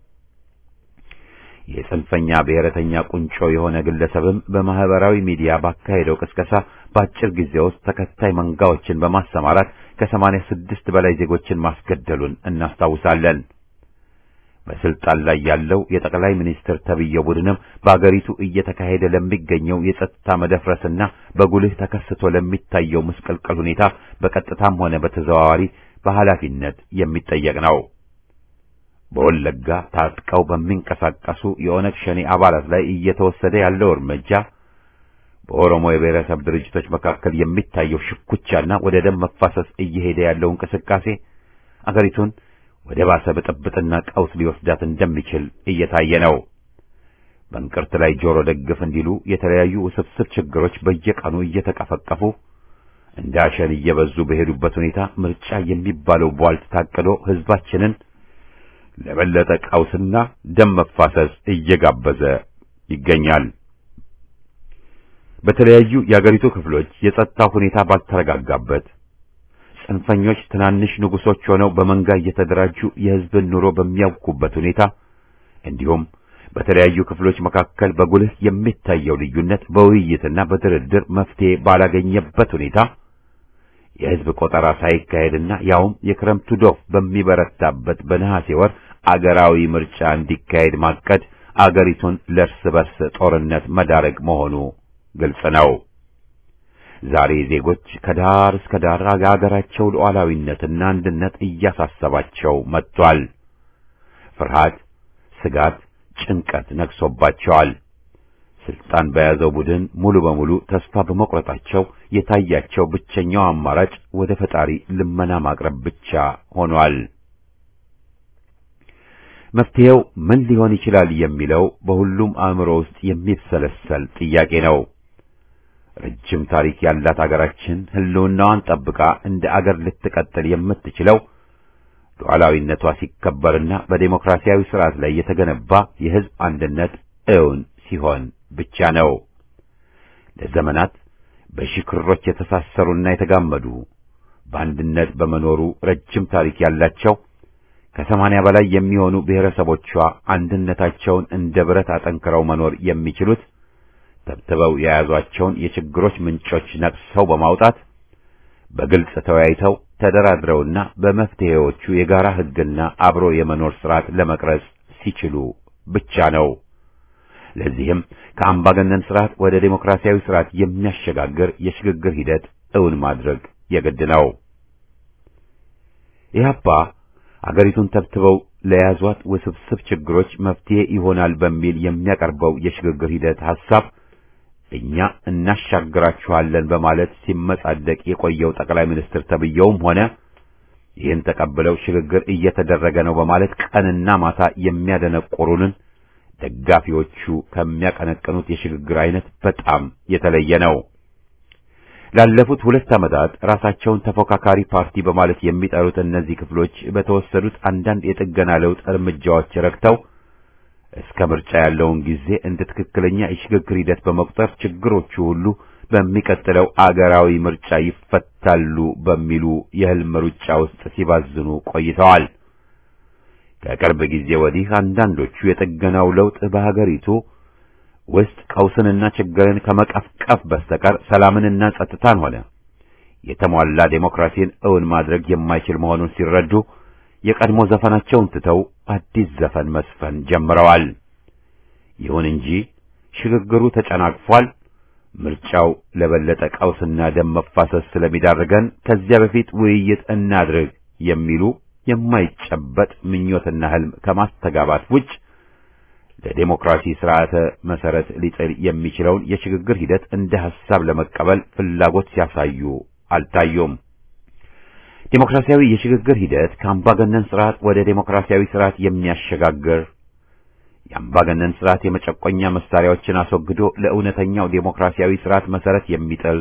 የጽንፈኛ ብሔረተኛ ቁንጮ የሆነ ግለሰብም በማህበራዊ ሚዲያ ባካሄደው ቅስቀሳ በአጭር ጊዜ ውስጥ ተከታይ መንጋዎችን በማሰማራት ከሰማንያ ስድስት በላይ ዜጎችን ማስገደሉን እናስታውሳለን። በስልጣን ላይ ያለው የጠቅላይ ሚኒስትር ተብዬው ቡድንም በአገሪቱ እየተካሄደ ለሚገኘው የጸጥታ መደፍረስና በጉልህ ተከስቶ ለሚታየው ምስቅልቅል ሁኔታ በቀጥታም ሆነ በተዘዋዋሪ በኃላፊነት የሚጠየቅ ነው። በወለጋ ታጥቀው በሚንቀሳቀሱ የኦነግ ሸኔ አባላት ላይ እየተወሰደ ያለው እርምጃ በኦሮሞ የብሔረሰብ ድርጅቶች መካከል የሚታየው ሽኩቻና ወደ ደም መፋሰስ እየሄደ ያለው እንቅስቃሴ አገሪቱን ወደ ባሰ ብጥብጥና ቀውስ ሊወስዳት እንደሚችል እየታየ ነው። በእንቅርት ላይ ጆሮ ደግፍ እንዲሉ የተለያዩ ውስብስብ ችግሮች በየቀኑ እየተቀፈቀፉ እንደ አሸን እየበዙ በሄዱበት ሁኔታ ምርጫ የሚባለው ቧልት ታቅዶ ሕዝባችንን ለበለጠ ቀውስና ደም መፋሰስ እየጋበዘ ይገኛል። በተለያዩ የአገሪቱ ክፍሎች የጸጥታ ሁኔታ ባልተረጋጋበት ጽንፈኞች ትናንሽ ንጉሶች ሆነው በመንጋ እየተደራጁ የሕዝብን ኑሮ በሚያውኩበት ሁኔታ እንዲሁም በተለያዩ ክፍሎች መካከል በጉልህ የሚታየው ልዩነት በውይይትና በድርድር መፍትሄ ባላገኘበት ሁኔታ የሕዝብ ቆጠራ ሳይካሄድና ያውም የክረምቱ ዶፍ በሚበረታበት በነሐሴ ወር አገራዊ ምርጫ እንዲካሄድ ማቀድ አገሪቱን ለእርስ በርስ ጦርነት መዳረግ መሆኑ ግልጽ ነው። ዛሬ ዜጎች ከዳር እስከ ዳር አገራቸው ሉዓላዊነትና አንድነት እያሳሰባቸው መጥቷል። ፍርሃት፣ ስጋት፣ ጭንቀት ነግሶባቸዋል። ስልጣን በያዘው ቡድን ሙሉ በሙሉ ተስፋ በመቁረጣቸው የታያቸው ብቸኛው አማራጭ ወደ ፈጣሪ ልመና ማቅረብ ብቻ ሆኗል። መፍትሄው ምን ሊሆን ይችላል የሚለው በሁሉም አእምሮ ውስጥ የሚብሰለሰል ጥያቄ ነው። ረጅም ታሪክ ያላት አገራችን ሕልውናዋን ጠብቃ እንደ አገር ልትቀጥል የምትችለው ሉዓላዊነቷ ሲከበርና በዴሞክራሲያዊ ስርዓት ላይ የተገነባ የሕዝብ አንድነት እውን ሲሆን ብቻ ነው። ለዘመናት በሺህ ክሮች የተሳሰሩና የተጋመዱ በአንድነት በመኖሩ ረጅም ታሪክ ያላቸው ከሰማንያ በላይ የሚሆኑ ብሔረሰቦቿ አንድነታቸውን እንደ ብረት አጠንክረው መኖር የሚችሉት ተብትበው የያዟቸውን የችግሮች ምንጮች ነቅሰው በማውጣት በግልጽ ተወያይተው ተደራድረውና በመፍትሄዎቹ የጋራ ሕግና አብሮ የመኖር ስርዓት ለመቅረጽ ሲችሉ ብቻ ነው። ለዚህም ከአምባገነን ስርዓት ወደ ዴሞክራሲያዊ ስርዓት የሚያሸጋግር የሽግግር ሂደት እውን ማድረግ የግድ ነው። ኢህአፓ አገሪቱን ተብትበው ለያዟት ውስብስብ ችግሮች መፍትሄ ይሆናል በሚል የሚያቀርበው የሽግግር ሂደት ሐሳብ እኛ እናሻግራችኋለን በማለት ሲመጻደቅ የቆየው ጠቅላይ ሚኒስትር ተብየውም ሆነ ይህን ተቀብለው ሽግግር እየተደረገ ነው በማለት ቀንና ማታ የሚያደነቆሩንን ደጋፊዎቹ ከሚያቀነቅኑት የሽግግር አይነት በጣም የተለየ ነው። ላለፉት ሁለት ዓመታት ራሳቸውን ተፎካካሪ ፓርቲ በማለት የሚጠሩት እነዚህ ክፍሎች በተወሰዱት አንዳንድ የጥገና ለውጥ እርምጃዎች ረክተው እስከ ምርጫ ያለውን ጊዜ እንደ ትክክለኛ የሽግግር ሂደት በመቁጠር ችግሮቹ ሁሉ በሚቀጥለው አገራዊ ምርጫ ይፈታሉ በሚሉ የህልም ሩጫ ውስጥ ሲባዝኑ ቆይተዋል። ከቅርብ ጊዜ ወዲህ አንዳንዶቹ የጥገናው ለውጥ በሀገሪቱ ውስጥ ቀውስንና ችግርን ከመቀፍቀፍ በስተቀር ሰላምንና ጸጥታን ሆነ የተሟላ ዴሞክራሲን እውን ማድረግ የማይችል መሆኑን ሲረዱ የቀድሞ ዘፈናቸውን ትተው አዲስ ዘፈን መስፈን ጀምረዋል። ይሁን እንጂ ሽግግሩ ተጨናቅፏል። ምርጫው ለበለጠ ቀውስና ደም መፋሰስ ስለሚዳርገን ከዚያ በፊት ውይይት እናድርግ የሚሉ የማይጨበጥ ምኞትና ህልም ከማስተጋባት ውጭ ለዴሞክራሲ ስርዓተ መሰረት ሊጥል የሚችለውን የሽግግር ሂደት እንደ ሐሳብ ለመቀበል ፍላጎት ሲያሳዩ አልታዩም። ዴሞክራሲያዊ የሽግግር ሂደት ከአምባገነን ስርዓት ወደ ዴሞክራሲያዊ ስርዓት የሚያሸጋግር የአምባገነን ስርዓት የመጨቆኛ መሳሪያዎችን አስወግዶ ለእውነተኛው ዴሞክራሲያዊ ስርዓት መሰረት የሚጥል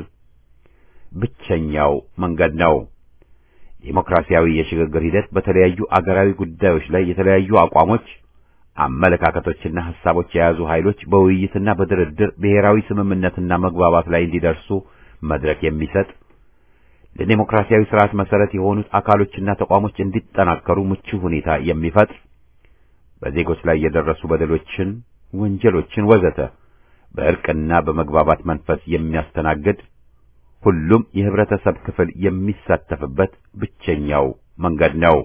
ብቸኛው መንገድ ነው። ዴሞክራሲያዊ የሽግግር ሂደት በተለያዩ አገራዊ ጉዳዮች ላይ የተለያዩ አቋሞች፣ አመለካከቶችና ሐሳቦች የያዙ ኃይሎች በውይይትና በድርድር ብሔራዊ ስምምነትና መግባባት ላይ እንዲደርሱ መድረክ የሚሰጥ ለዴሞክራሲያዊ ስርዓት መሰረት የሆኑት አካሎችና ተቋሞች እንዲጠናከሩ ምቹ ሁኔታ የሚፈጥር በዜጎች ላይ የደረሱ በደሎችን፣ ወንጀሎችን ወዘተ በእርቅና በመግባባት መንፈስ የሚያስተናግድ ሁሉም የህብረተሰብ ክፍል የሚሳተፍበት ብቸኛው መንገድ ነው።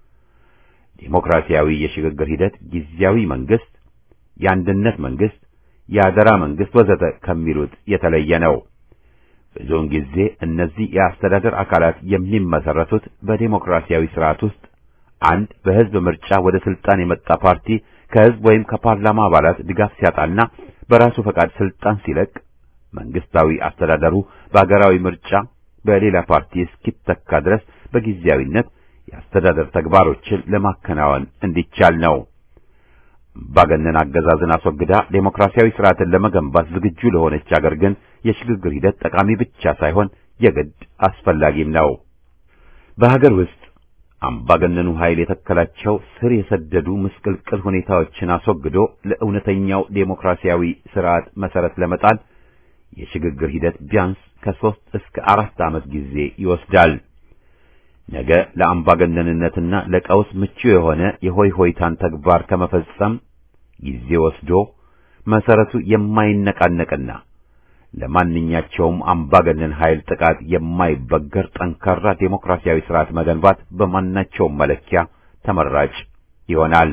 ዴሞክራሲያዊ የሽግግር ሂደት ጊዜያዊ መንግስት፣ የአንድነት መንግስት፣ የአደራ መንግስት ወዘተ ከሚሉት የተለየ ነው። ብዙውን ጊዜ እነዚህ የአስተዳደር አካላት የሚመሰረቱት በዴሞክራሲያዊ ስርዓት ውስጥ አንድ በህዝብ ምርጫ ወደ ስልጣን የመጣ ፓርቲ ከህዝብ ወይም ከፓርላማ አባላት ድጋፍ ሲያጣና በራሱ ፈቃድ ስልጣን ሲለቅ መንግስታዊ አስተዳደሩ በአገራዊ ምርጫ በሌላ ፓርቲ እስኪተካ ድረስ በጊዜያዊነት የአስተዳደር ተግባሮችን ለማከናወን እንዲቻል ነው። አምባገነን አገዛዝን አስወግዳ ዴሞክራሲያዊ ስርዓትን ለመገንባት ዝግጁ ለሆነች አገር ግን የሽግግር ሂደት ጠቃሚ ብቻ ሳይሆን የግድ አስፈላጊም ነው። በሀገር ውስጥ አምባገነኑ ኃይል የተከላቸው ስር የሰደዱ ምስቅልቅል ሁኔታዎችን አስወግዶ ለእውነተኛው ዴሞክራሲያዊ ስርዓት መሰረት ለመጣል የሽግግር ሂደት ቢያንስ ከሦስት እስከ አራት ዓመት ጊዜ ይወስዳል። ነገ ለአምባገነንነትና ለቀውስ ምቹ የሆነ የሆይ ሆይታን ተግባር ከመፈጸም ጊዜ ወስዶ መሰረቱ የማይነቃነቅና ለማንኛቸውም አምባገነን ኃይል ጥቃት የማይበገር ጠንካራ ዴሞክራሲያዊ ስርዓት መገንባት በማናቸውም መለኪያ ተመራጭ ይሆናል።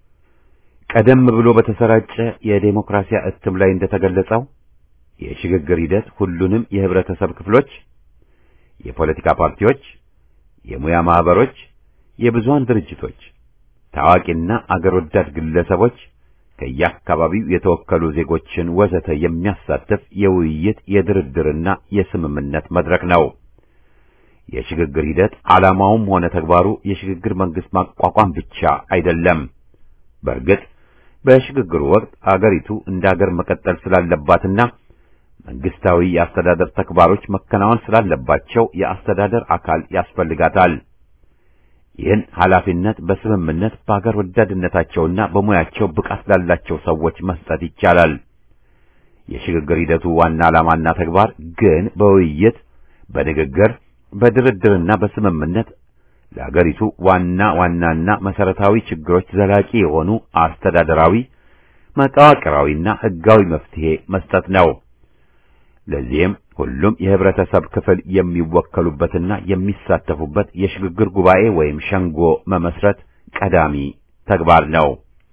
ቀደም ብሎ በተሰራጨ የዴሞክራሲያ እትም ላይ እንደተገለጸው የሽግግር ሂደት ሁሉንም የህብረተሰብ ክፍሎች፣ የፖለቲካ ፓርቲዎች፣ የሙያ ማህበሮች፣ የብዙሃን ድርጅቶች፣ ታዋቂና አገር ወዳድ ግለሰቦች ከየአካባቢው የተወከሉ ዜጎችን ወዘተ የሚያሳትፍ የውይይት የድርድርና የስምምነት መድረክ ነው። የሽግግር ሂደት ዓላማውም ሆነ ተግባሩ የሽግግር መንግስት ማቋቋም ብቻ አይደለም። በእርግጥ በሽግግሩ ወቅት አገሪቱ እንደ አገር መቀጠል ስላለባትና መንግስታዊ የአስተዳደር ተግባሮች መከናወን ስላለባቸው የአስተዳደር አካል ያስፈልጋታል። ይህን ኃላፊነት በስምምነት በአገር ወዳድነታቸውና በሙያቸው ብቃት ላላቸው ሰዎች መስጠት ይቻላል። የሽግግር ሂደቱ ዋና ዓላማና ተግባር ግን በውይይት በንግግር በድርድርና በስምምነት ለአገሪቱ ዋና ዋናና መሰረታዊ ችግሮች ዘላቂ የሆኑ አስተዳደራዊ፣ መዋቅራዊና ሕጋዊ መፍትሄ መስጠት ነው። ለዚህም ሁሉም የህብረተሰብ ክፍል የሚወከሉበትና የሚሳተፉበት የሽግግር ጉባኤ ወይም ሸንጎ መመስረት ቀዳሚ ተግባር ነው።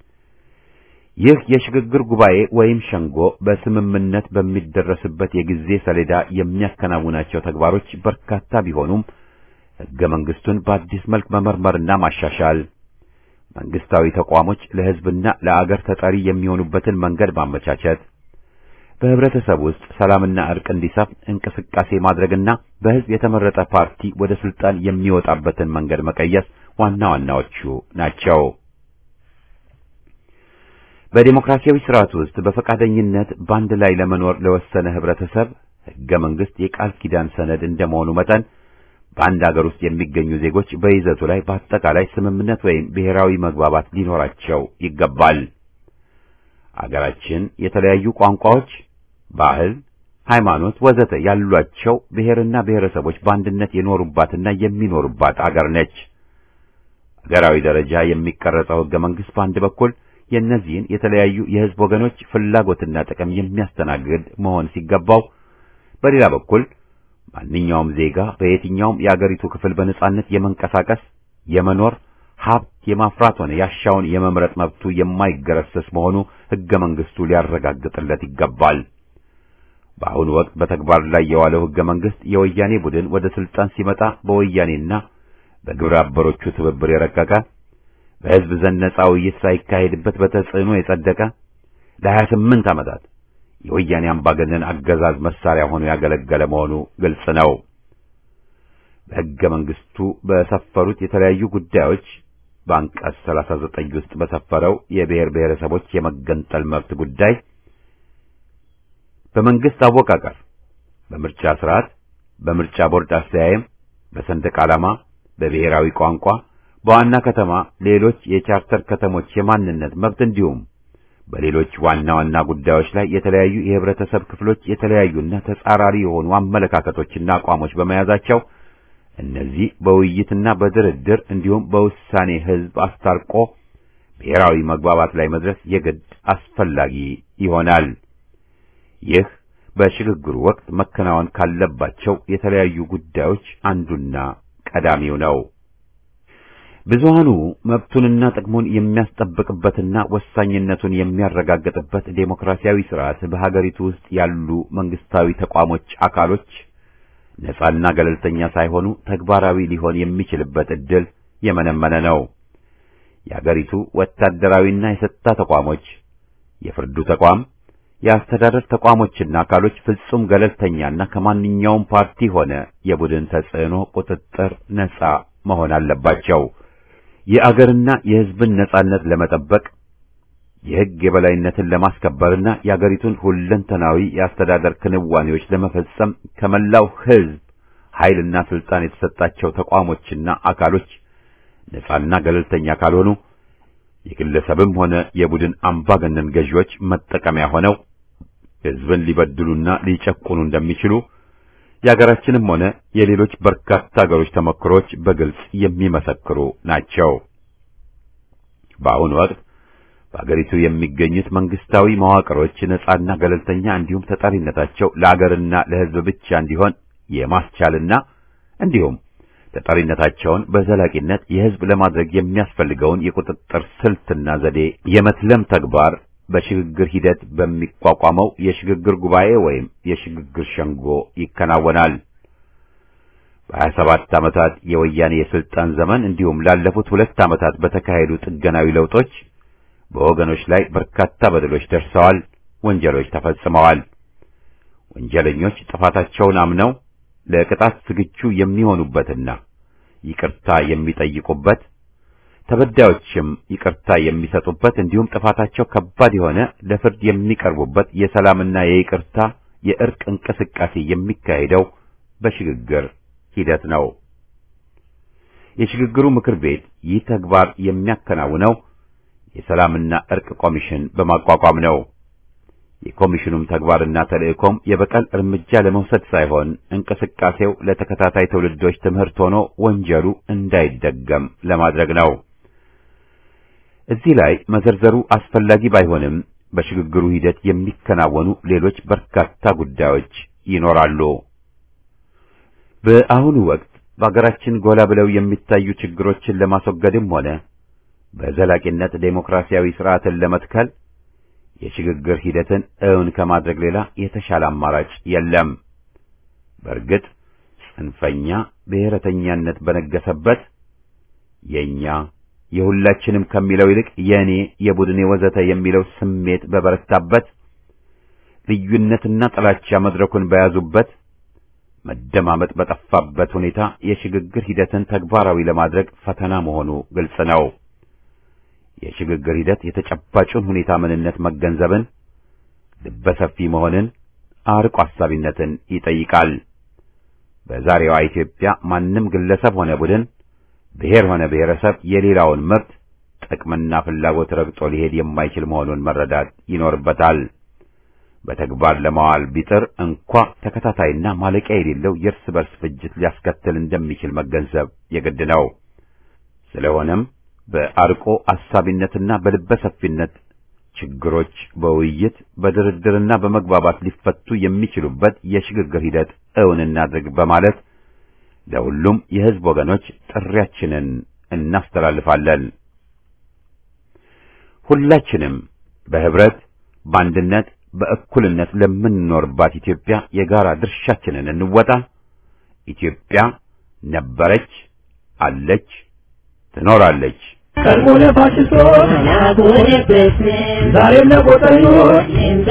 ይህ የሽግግር ጉባኤ ወይም ሸንጎ በስምምነት በሚደረስበት የጊዜ ሰሌዳ የሚያከናውናቸው ተግባሮች በርካታ ቢሆኑም ሕገ መንግስቱን በአዲስ መልክ መመርመርና ማሻሻል፣ መንግስታዊ ተቋሞች ለህዝብና ለአገር ተጠሪ የሚሆኑበትን መንገድ ማመቻቸት በህብረተሰብ ውስጥ ሰላምና እርቅ እንዲሰፍን እንቅስቃሴ ማድረግና በህዝብ የተመረጠ ፓርቲ ወደ ስልጣን የሚወጣበትን መንገድ መቀየስ ዋና ዋናዎቹ ናቸው። በዴሞክራሲያዊ ስርዓት ውስጥ በፈቃደኝነት በአንድ ላይ ለመኖር ለወሰነ ህብረተሰብ ህገ መንግስት የቃል ኪዳን ሰነድ እንደመሆኑ መጠን በአንድ አገር ውስጥ የሚገኙ ዜጎች በይዘቱ ላይ በአጠቃላይ ስምምነት ወይም ብሔራዊ መግባባት ሊኖራቸው ይገባል። አገራችን የተለያዩ ቋንቋዎች፣ ባህል፣ ሃይማኖት ወዘተ ያሏቸው ብሔርና ብሔረሰቦች በአንድነት የኖሩባትና የሚኖሩባት አገር ነች። አገራዊ ደረጃ የሚቀረጸው ህገ መንግስት በአንድ በኩል የእነዚህን የተለያዩ የህዝብ ወገኖች ፍላጎትና ጥቅም የሚያስተናግድ መሆን ሲገባው፣ በሌላ በኩል ማንኛውም ዜጋ በየትኛውም የአገሪቱ ክፍል በነጻነት የመንቀሳቀስ የመኖር ሀብት የማፍራት ሆነ ያሻውን የመምረጥ መብቱ የማይገረሰስ መሆኑ ህገ መንግስቱ ሊያረጋግጥለት ይገባል። በአሁኑ ወቅት በተግባር ላይ የዋለው ህገ መንግስት የወያኔ ቡድን ወደ ስልጣን ሲመጣ በወያኔና በግብረ አበሮቹ ትብብር የረቀቀ በህዝብ ዘንድ ነጻ ውይይት ሳይካሄድበት በተጽዕኖ የጸደቀ ለሀያ ስምንት ዓመታት የወያኔ አምባገነን አገዛዝ መሳሪያ ሆኖ ያገለገለ መሆኑ ግልጽ ነው። በሕገ መንግስቱ በሰፈሩት የተለያዩ ጉዳዮች በአንቀጽ 39 ውስጥ በሰፈረው የብሔር ብሔረሰቦች የመገንጠል መብት ጉዳይ በመንግስት አወቃቀር፣ በምርጫ ስርዓት፣ በምርጫ ቦርድ አስተያየም፣ በሰንደቅ ዓላማ፣ በብሔራዊ ቋንቋ፣ በዋና ከተማ ሌሎች የቻርተር ከተሞች የማንነት መብት እንዲሁም በሌሎች ዋና ዋና ጉዳዮች ላይ የተለያዩ የህብረተሰብ ክፍሎች የተለያዩና ተጻራሪ የሆኑ አመለካከቶችና አቋሞች በመያዛቸው እነዚህ በውይይትና በድርድር እንዲሁም በውሳኔ ህዝብ አስታርቆ ብሔራዊ መግባባት ላይ መድረስ የግድ አስፈላጊ ይሆናል። ይህ በሽግግሩ ወቅት መከናወን ካለባቸው የተለያዩ ጉዳዮች አንዱና ቀዳሚው ነው። ብዙሃኑ መብቱንና ጥቅሙን የሚያስጠብቅበትና ወሳኝነቱን የሚያረጋግጥበት ዴሞክራሲያዊ ስርዓት በሀገሪቱ ውስጥ ያሉ መንግስታዊ ተቋሞች አካሎች ነጻና ገለልተኛ ሳይሆኑ ተግባራዊ ሊሆን የሚችልበት ዕድል የመነመነ ነው። የአገሪቱ ወታደራዊና የጸጥታ ተቋሞች፣ የፍርዱ ተቋም፣ የአስተዳደር ተቋሞችና አካሎች ፍጹም ገለልተኛና ከማንኛውም ፓርቲ ሆነ የቡድን ተጽዕኖ ቁጥጥር ነጻ መሆን አለባቸው። የአገርና የሕዝብን ነጻነት ለመጠበቅ የሕግ የበላይነትን ለማስከበርና የአገሪቱን ሁለንተናዊ የአስተዳደር ክንዋኔዎች ለመፈጸም ከመላው ሕዝብ ኃይልና ስልጣን የተሰጣቸው ተቋሞችና አካሎች ነጻና ገለልተኛ ካልሆኑ የግለሰብም ሆነ የቡድን አምባገነን ገዢዎች መጠቀሚያ ሆነው ሕዝብን ሊበድሉና ሊጨቁኑ እንደሚችሉ የአገራችንም ሆነ የሌሎች በርካታ አገሮች ተሞክሮች በግልጽ የሚመሰክሩ ናቸው። በአሁኑ ወቅት በአገሪቱ የሚገኙት መንግስታዊ መዋቅሮች ነጻና ገለልተኛ እንዲሁም ተጠሪነታቸው ለአገርና ለሕዝብ ብቻ እንዲሆን የማስቻልና እንዲሁም ተጠሪነታቸውን በዘላቂነት የሕዝብ ለማድረግ የሚያስፈልገውን የቁጥጥር ስልትና ዘዴ የመትለም ተግባር በሽግግር ሂደት በሚቋቋመው የሽግግር ጉባኤ ወይም የሽግግር ሸንጎ ይከናወናል። በሀያ ሰባት ዓመታት የወያኔ የስልጣን ዘመን እንዲሁም ላለፉት ሁለት ዓመታት በተካሄዱ ጥገናዊ ለውጦች በወገኖች ላይ በርካታ በደሎች ደርሰዋል፣ ወንጀሎች ተፈጽመዋል። ወንጀለኞች ጥፋታቸውን አምነው ለቅጣት ዝግጁ የሚሆኑበትና ይቅርታ የሚጠይቁበት ተበዳዮችም ይቅርታ የሚሰጡበት እንዲሁም ጥፋታቸው ከባድ የሆነ ለፍርድ የሚቀርቡበት የሰላምና የይቅርታ የእርቅ እንቅስቃሴ የሚካሄደው በሽግግር ሂደት ነው። የሽግግሩ ምክር ቤት ይህ ተግባር የሚያከናውነው የሰላምና እርቅ ኮሚሽን በማቋቋም ነው። የኮሚሽኑም ተግባርና ተልእኮም የበቀል እርምጃ ለመውሰድ ሳይሆን እንቅስቃሴው ለተከታታይ ትውልዶች ትምህርት ሆኖ ወንጀሉ እንዳይደገም ለማድረግ ነው። እዚህ ላይ መዘርዘሩ አስፈላጊ ባይሆንም በሽግግሩ ሂደት የሚከናወኑ ሌሎች በርካታ ጉዳዮች ይኖራሉ። በአሁኑ ወቅት በአገራችን ጎላ ብለው የሚታዩ ችግሮችን ለማስወገድም ሆነ በዘላቂነት ዴሞክራሲያዊ ስርዓትን ለመትከል የሽግግር ሂደትን እውን ከማድረግ ሌላ የተሻለ አማራጭ የለም። በእርግጥ ጽንፈኛ ብሔረተኛነት በነገሰበት የኛ የሁላችንም ከሚለው ይልቅ የእኔ፣ የቡድኔ ወዘተ የሚለው ስሜት በበረታበት ልዩነትና ጥላቻ መድረኩን በያዙበት መደማመጥ በጠፋበት ሁኔታ የሽግግር ሂደትን ተግባራዊ ለማድረግ ፈተና መሆኑ ግልጽ ነው። የሽግግር ሂደት የተጨባጩን ሁኔታ ምንነት መገንዘብን፣ ልበሰፊ መሆንን፣ አርቆ አሳቢነትን ይጠይቃል። በዛሬዋ ኢትዮጵያ ማንም ግለሰብ ሆነ ቡድን፣ ብሔር ሆነ ብሔረሰብ የሌላውን መብት ጥቅምና ፍላጎት ረግጦ ሊሄድ የማይችል መሆኑን መረዳት ይኖርበታል። በተግባር ለማዋል ቢጥር እንኳ ተከታታይና ማለቂያ የሌለው የእርስ በርስ ፍጅት ሊያስከትል እንደሚችል መገንዘብ የግድ ነው። ስለሆነም በአርቆ አሳቢነትና በልበ ሰፊነት ችግሮች በውይይት በድርድርና በመግባባት ሊፈቱ የሚችሉበት የሽግግር ሂደት እውን እናድርግ በማለት ለሁሉም የሕዝብ ወገኖች ጥሪያችንን እናስተላልፋለን። ሁላችንም በህብረት በአንድነት በእኩልነት ለምንኖርባት ኢትዮጵያ የጋራ ድርሻችንን እንወጣ። ኢትዮጵያ ነበረች፣ አለች፣ ትኖራለች። ቀድሞ ለፋሽስቶች ዛሬም ለቆጠኞች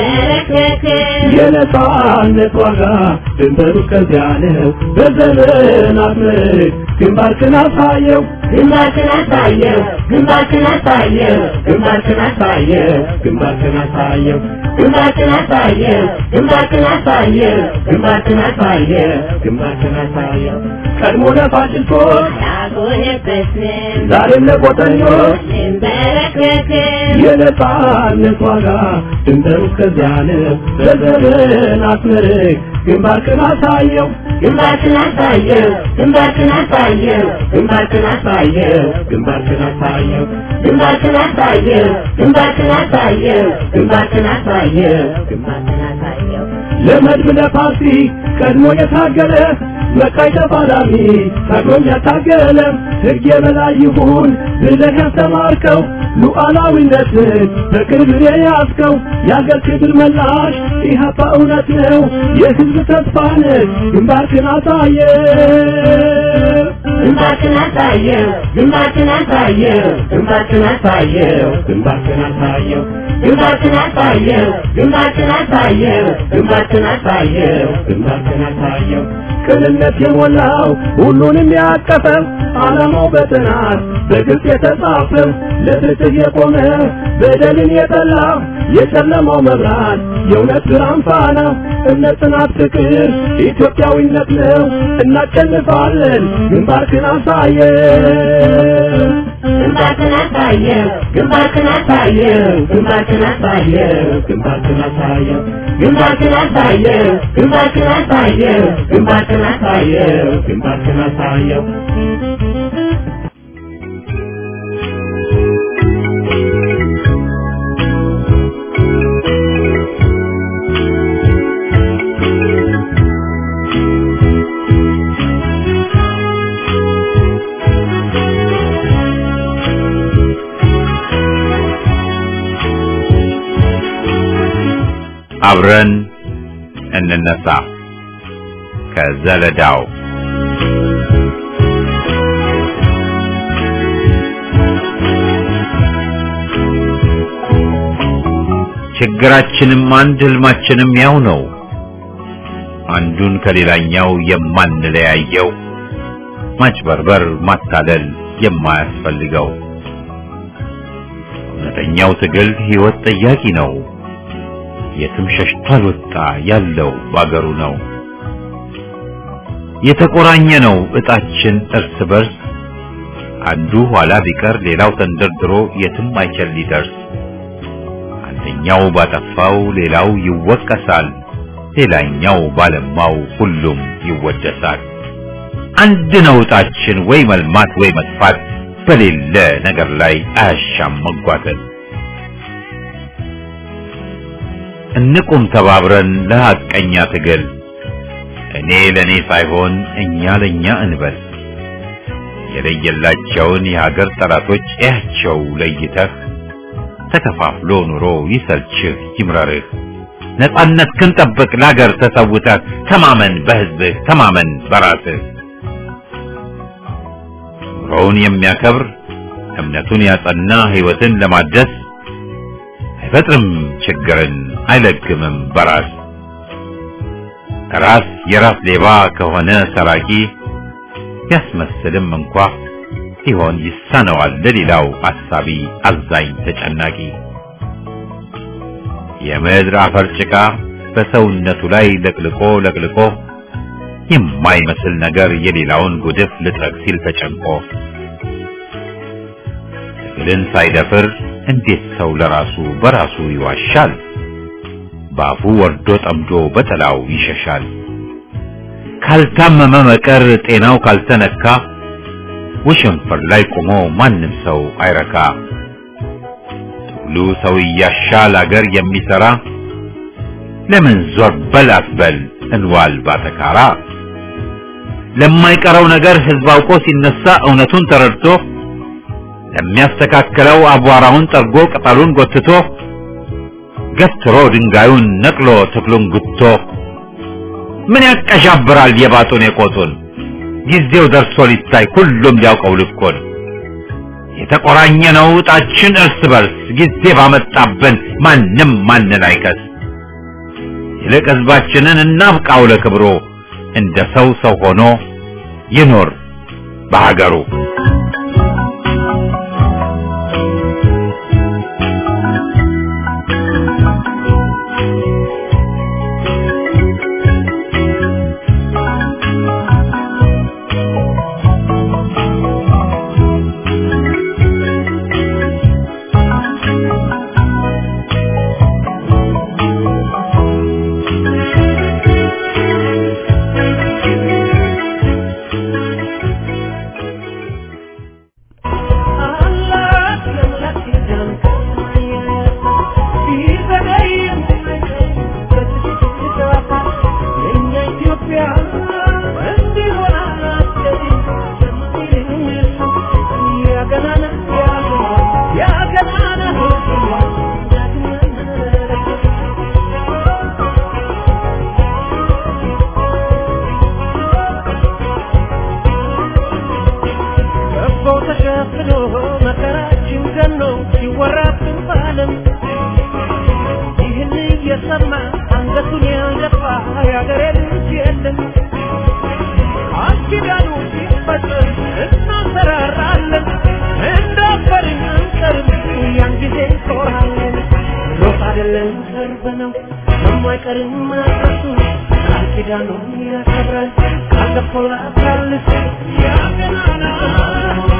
የነጻነት ዋጋ ድንበሩ እስከዚያ ነው። በዘመናት ምርክ ግንባርክን አሳየው ግንባርክን አሳየው ግንባርክን አሳየው ግንባርክን አሳየው ግንባርክን አሳየው ግንባርክን አሳየው ግንባርክን አሳየው ግንባርክን አሳየው ግንባርክን አሳየው ቀድሞ ለፋሽስቶች ዛሬም ለቆጠኞች የነጻነት ዋጋ ድንበሩ እስከዚያ ነው። በዘመናት ምርክ ግንባርክን አሳየው ግንባርክን አሳየው ግንባርክን አሳየው ግንባርክን አሳየው ግንባርክን አሳየው ግንባርክን አሳየው ግንባርክን አሳየው ግንባርክን አሳየው ግንባርክን አሳየው ለመድብ ለፓርቲ ቀድሞ የታገለ መቃይ ተፋላሚ ታግሎም ያታገለ ሕግ የበላይ ይሁን ብለህ ያስተማርከው ሉዓላዊነትን በቅርብ የያዝከው የአገር ክብር መላሽ ኢህአፓ እውነት ነው የሕዝብ ተስፋ ነህ ግንባርክን አሳየ ግንባርክን አሳየው ግንባርክን አሳየው ግንባርክን አሳየው ግንባርክን አሳየው ግንባርክን አሳየው ግንባርክን አሳየው ግንባርክን አሳየው ግንባርክን አሳየው ቅንነት የሞላው ሁሉንም ያቀፈው ዓላማው በጥናት በግልጽ የተጻፈው ለፍትህ የቆመ በደልን የጠላ የጨለማው መብራት የእውነት ብርሃን ፋና እምነት፣ ጽናት፣ ፍቅር ኢትዮጵያዊነት ነው። እናሸንፋለን። ግንባርክን አሳየው ግንባርክን አሳየው ግንባርክን አሳየው ግንባርክን አሳየው ግንባርክን አሳየው ግንባርክን አሳየው ግንባርክን አሳየው ግንባርክን አሳየው ግንባርክን አሳየው አብረን እንነሳ ከዘለዳው ችግራችንም አንድ ህልማችንም ያው ነው። አንዱን ከሌላኛው የማንለያየው ማጭበርበር፣ ማታለል የማያስፈልገው እውነተኛው ትግል ህይወት ጠያቂ ነው። የትም ሸሽቶ አልወጣ ያለው ባገሩ ነው። የተቆራኘ ነው እጣችን እርስ በርስ አንዱ ኋላ ቢቀር ሌላው ተንደርድሮ የትም አይችል ሊደርስ አንደኛው ባጠፋው ሌላው ይወቀሳል፣ ሌላኛው ባለማው ሁሉም ይወደሳል። አንድ ነው እጣችን ወይ መልማት ወይ መጥፋት በሌለ ነገር ላይ አያሻም መጓተት። እንቁም ተባብረን ለሐቀኛ ትግል እኔ ለኔ ሳይሆን እኛ ለኛ እንበል። የለየላቸውን የሀገር ጠላቶች እያቸው ለይተህ ተከፋፍሎ ኑሮ ይሰልችህ ይምረርህ። ነጻነት ክንጠብቅ ለሀገር ተሰውተህ ተማመን በህዝብህ ተማመን በራስህ። ኑሮውን የሚያከብር እምነቱን ያጸና ህይወትን ለማደስ አይፈጥርም ችግርን አይለግምም በራስ ራስ የራስ ሌባ ከሆነ ሰራቂ ቢያስመስልም እንኳ ሲሆን ይሳነዋል ለሌላው አሳቢ አዛኝ ተጨናቂ የምድር አፈር ጭቃ በሰውነቱ ላይ ለቅልቆ ለቅልቆ የማይመስል ነገር የሌላውን ጉድፍ ልጥረግ ሲል ተጨንቆ ትግልን ሳይደፍር እንዴት ሰው ለራሱ በራሱ ይዋሻል? በአፉ ወርዶ ጠምዶ በጥላው ይሸሻል። ካልታመመ መቀር ጤናው ካልተነካ ውሽንፍር ላይ ቆሞ ማንም ሰው አይረካ። ትግሉ ሰው እያሻል አገር የሚሰራ ለምን ዞር በል አትበል እንዋል ባተካራ። ለማይቀረው ነገር ህዝብ አውቆ ሲነሳ እውነቱን ተረድቶ ለሚያስተካክለው አቧራውን ጠርጎ ቅጠሉን ጎትቶ ገትሮ ድንጋዩን ነቅሎ ተክሉን ጉቶ ምን ያቀሻብራል የባጡን የቆጡን ጊዜው ደርሶ ሊታይ ሁሉም ሊያውቀው ልኮን የተቆራኘ ነው ዕጣችን እርስ በርስ ጊዜ ባመጣብን ማንም ማንን አይከስ ይልቅ ህዝባችንን እናብቃው ለክብሮ እንደ ሰው ሰው ሆኖ ይኖር በሀገሩ ኪዳኑ ያከብራል ካለፈው ላታልፍ ያገናና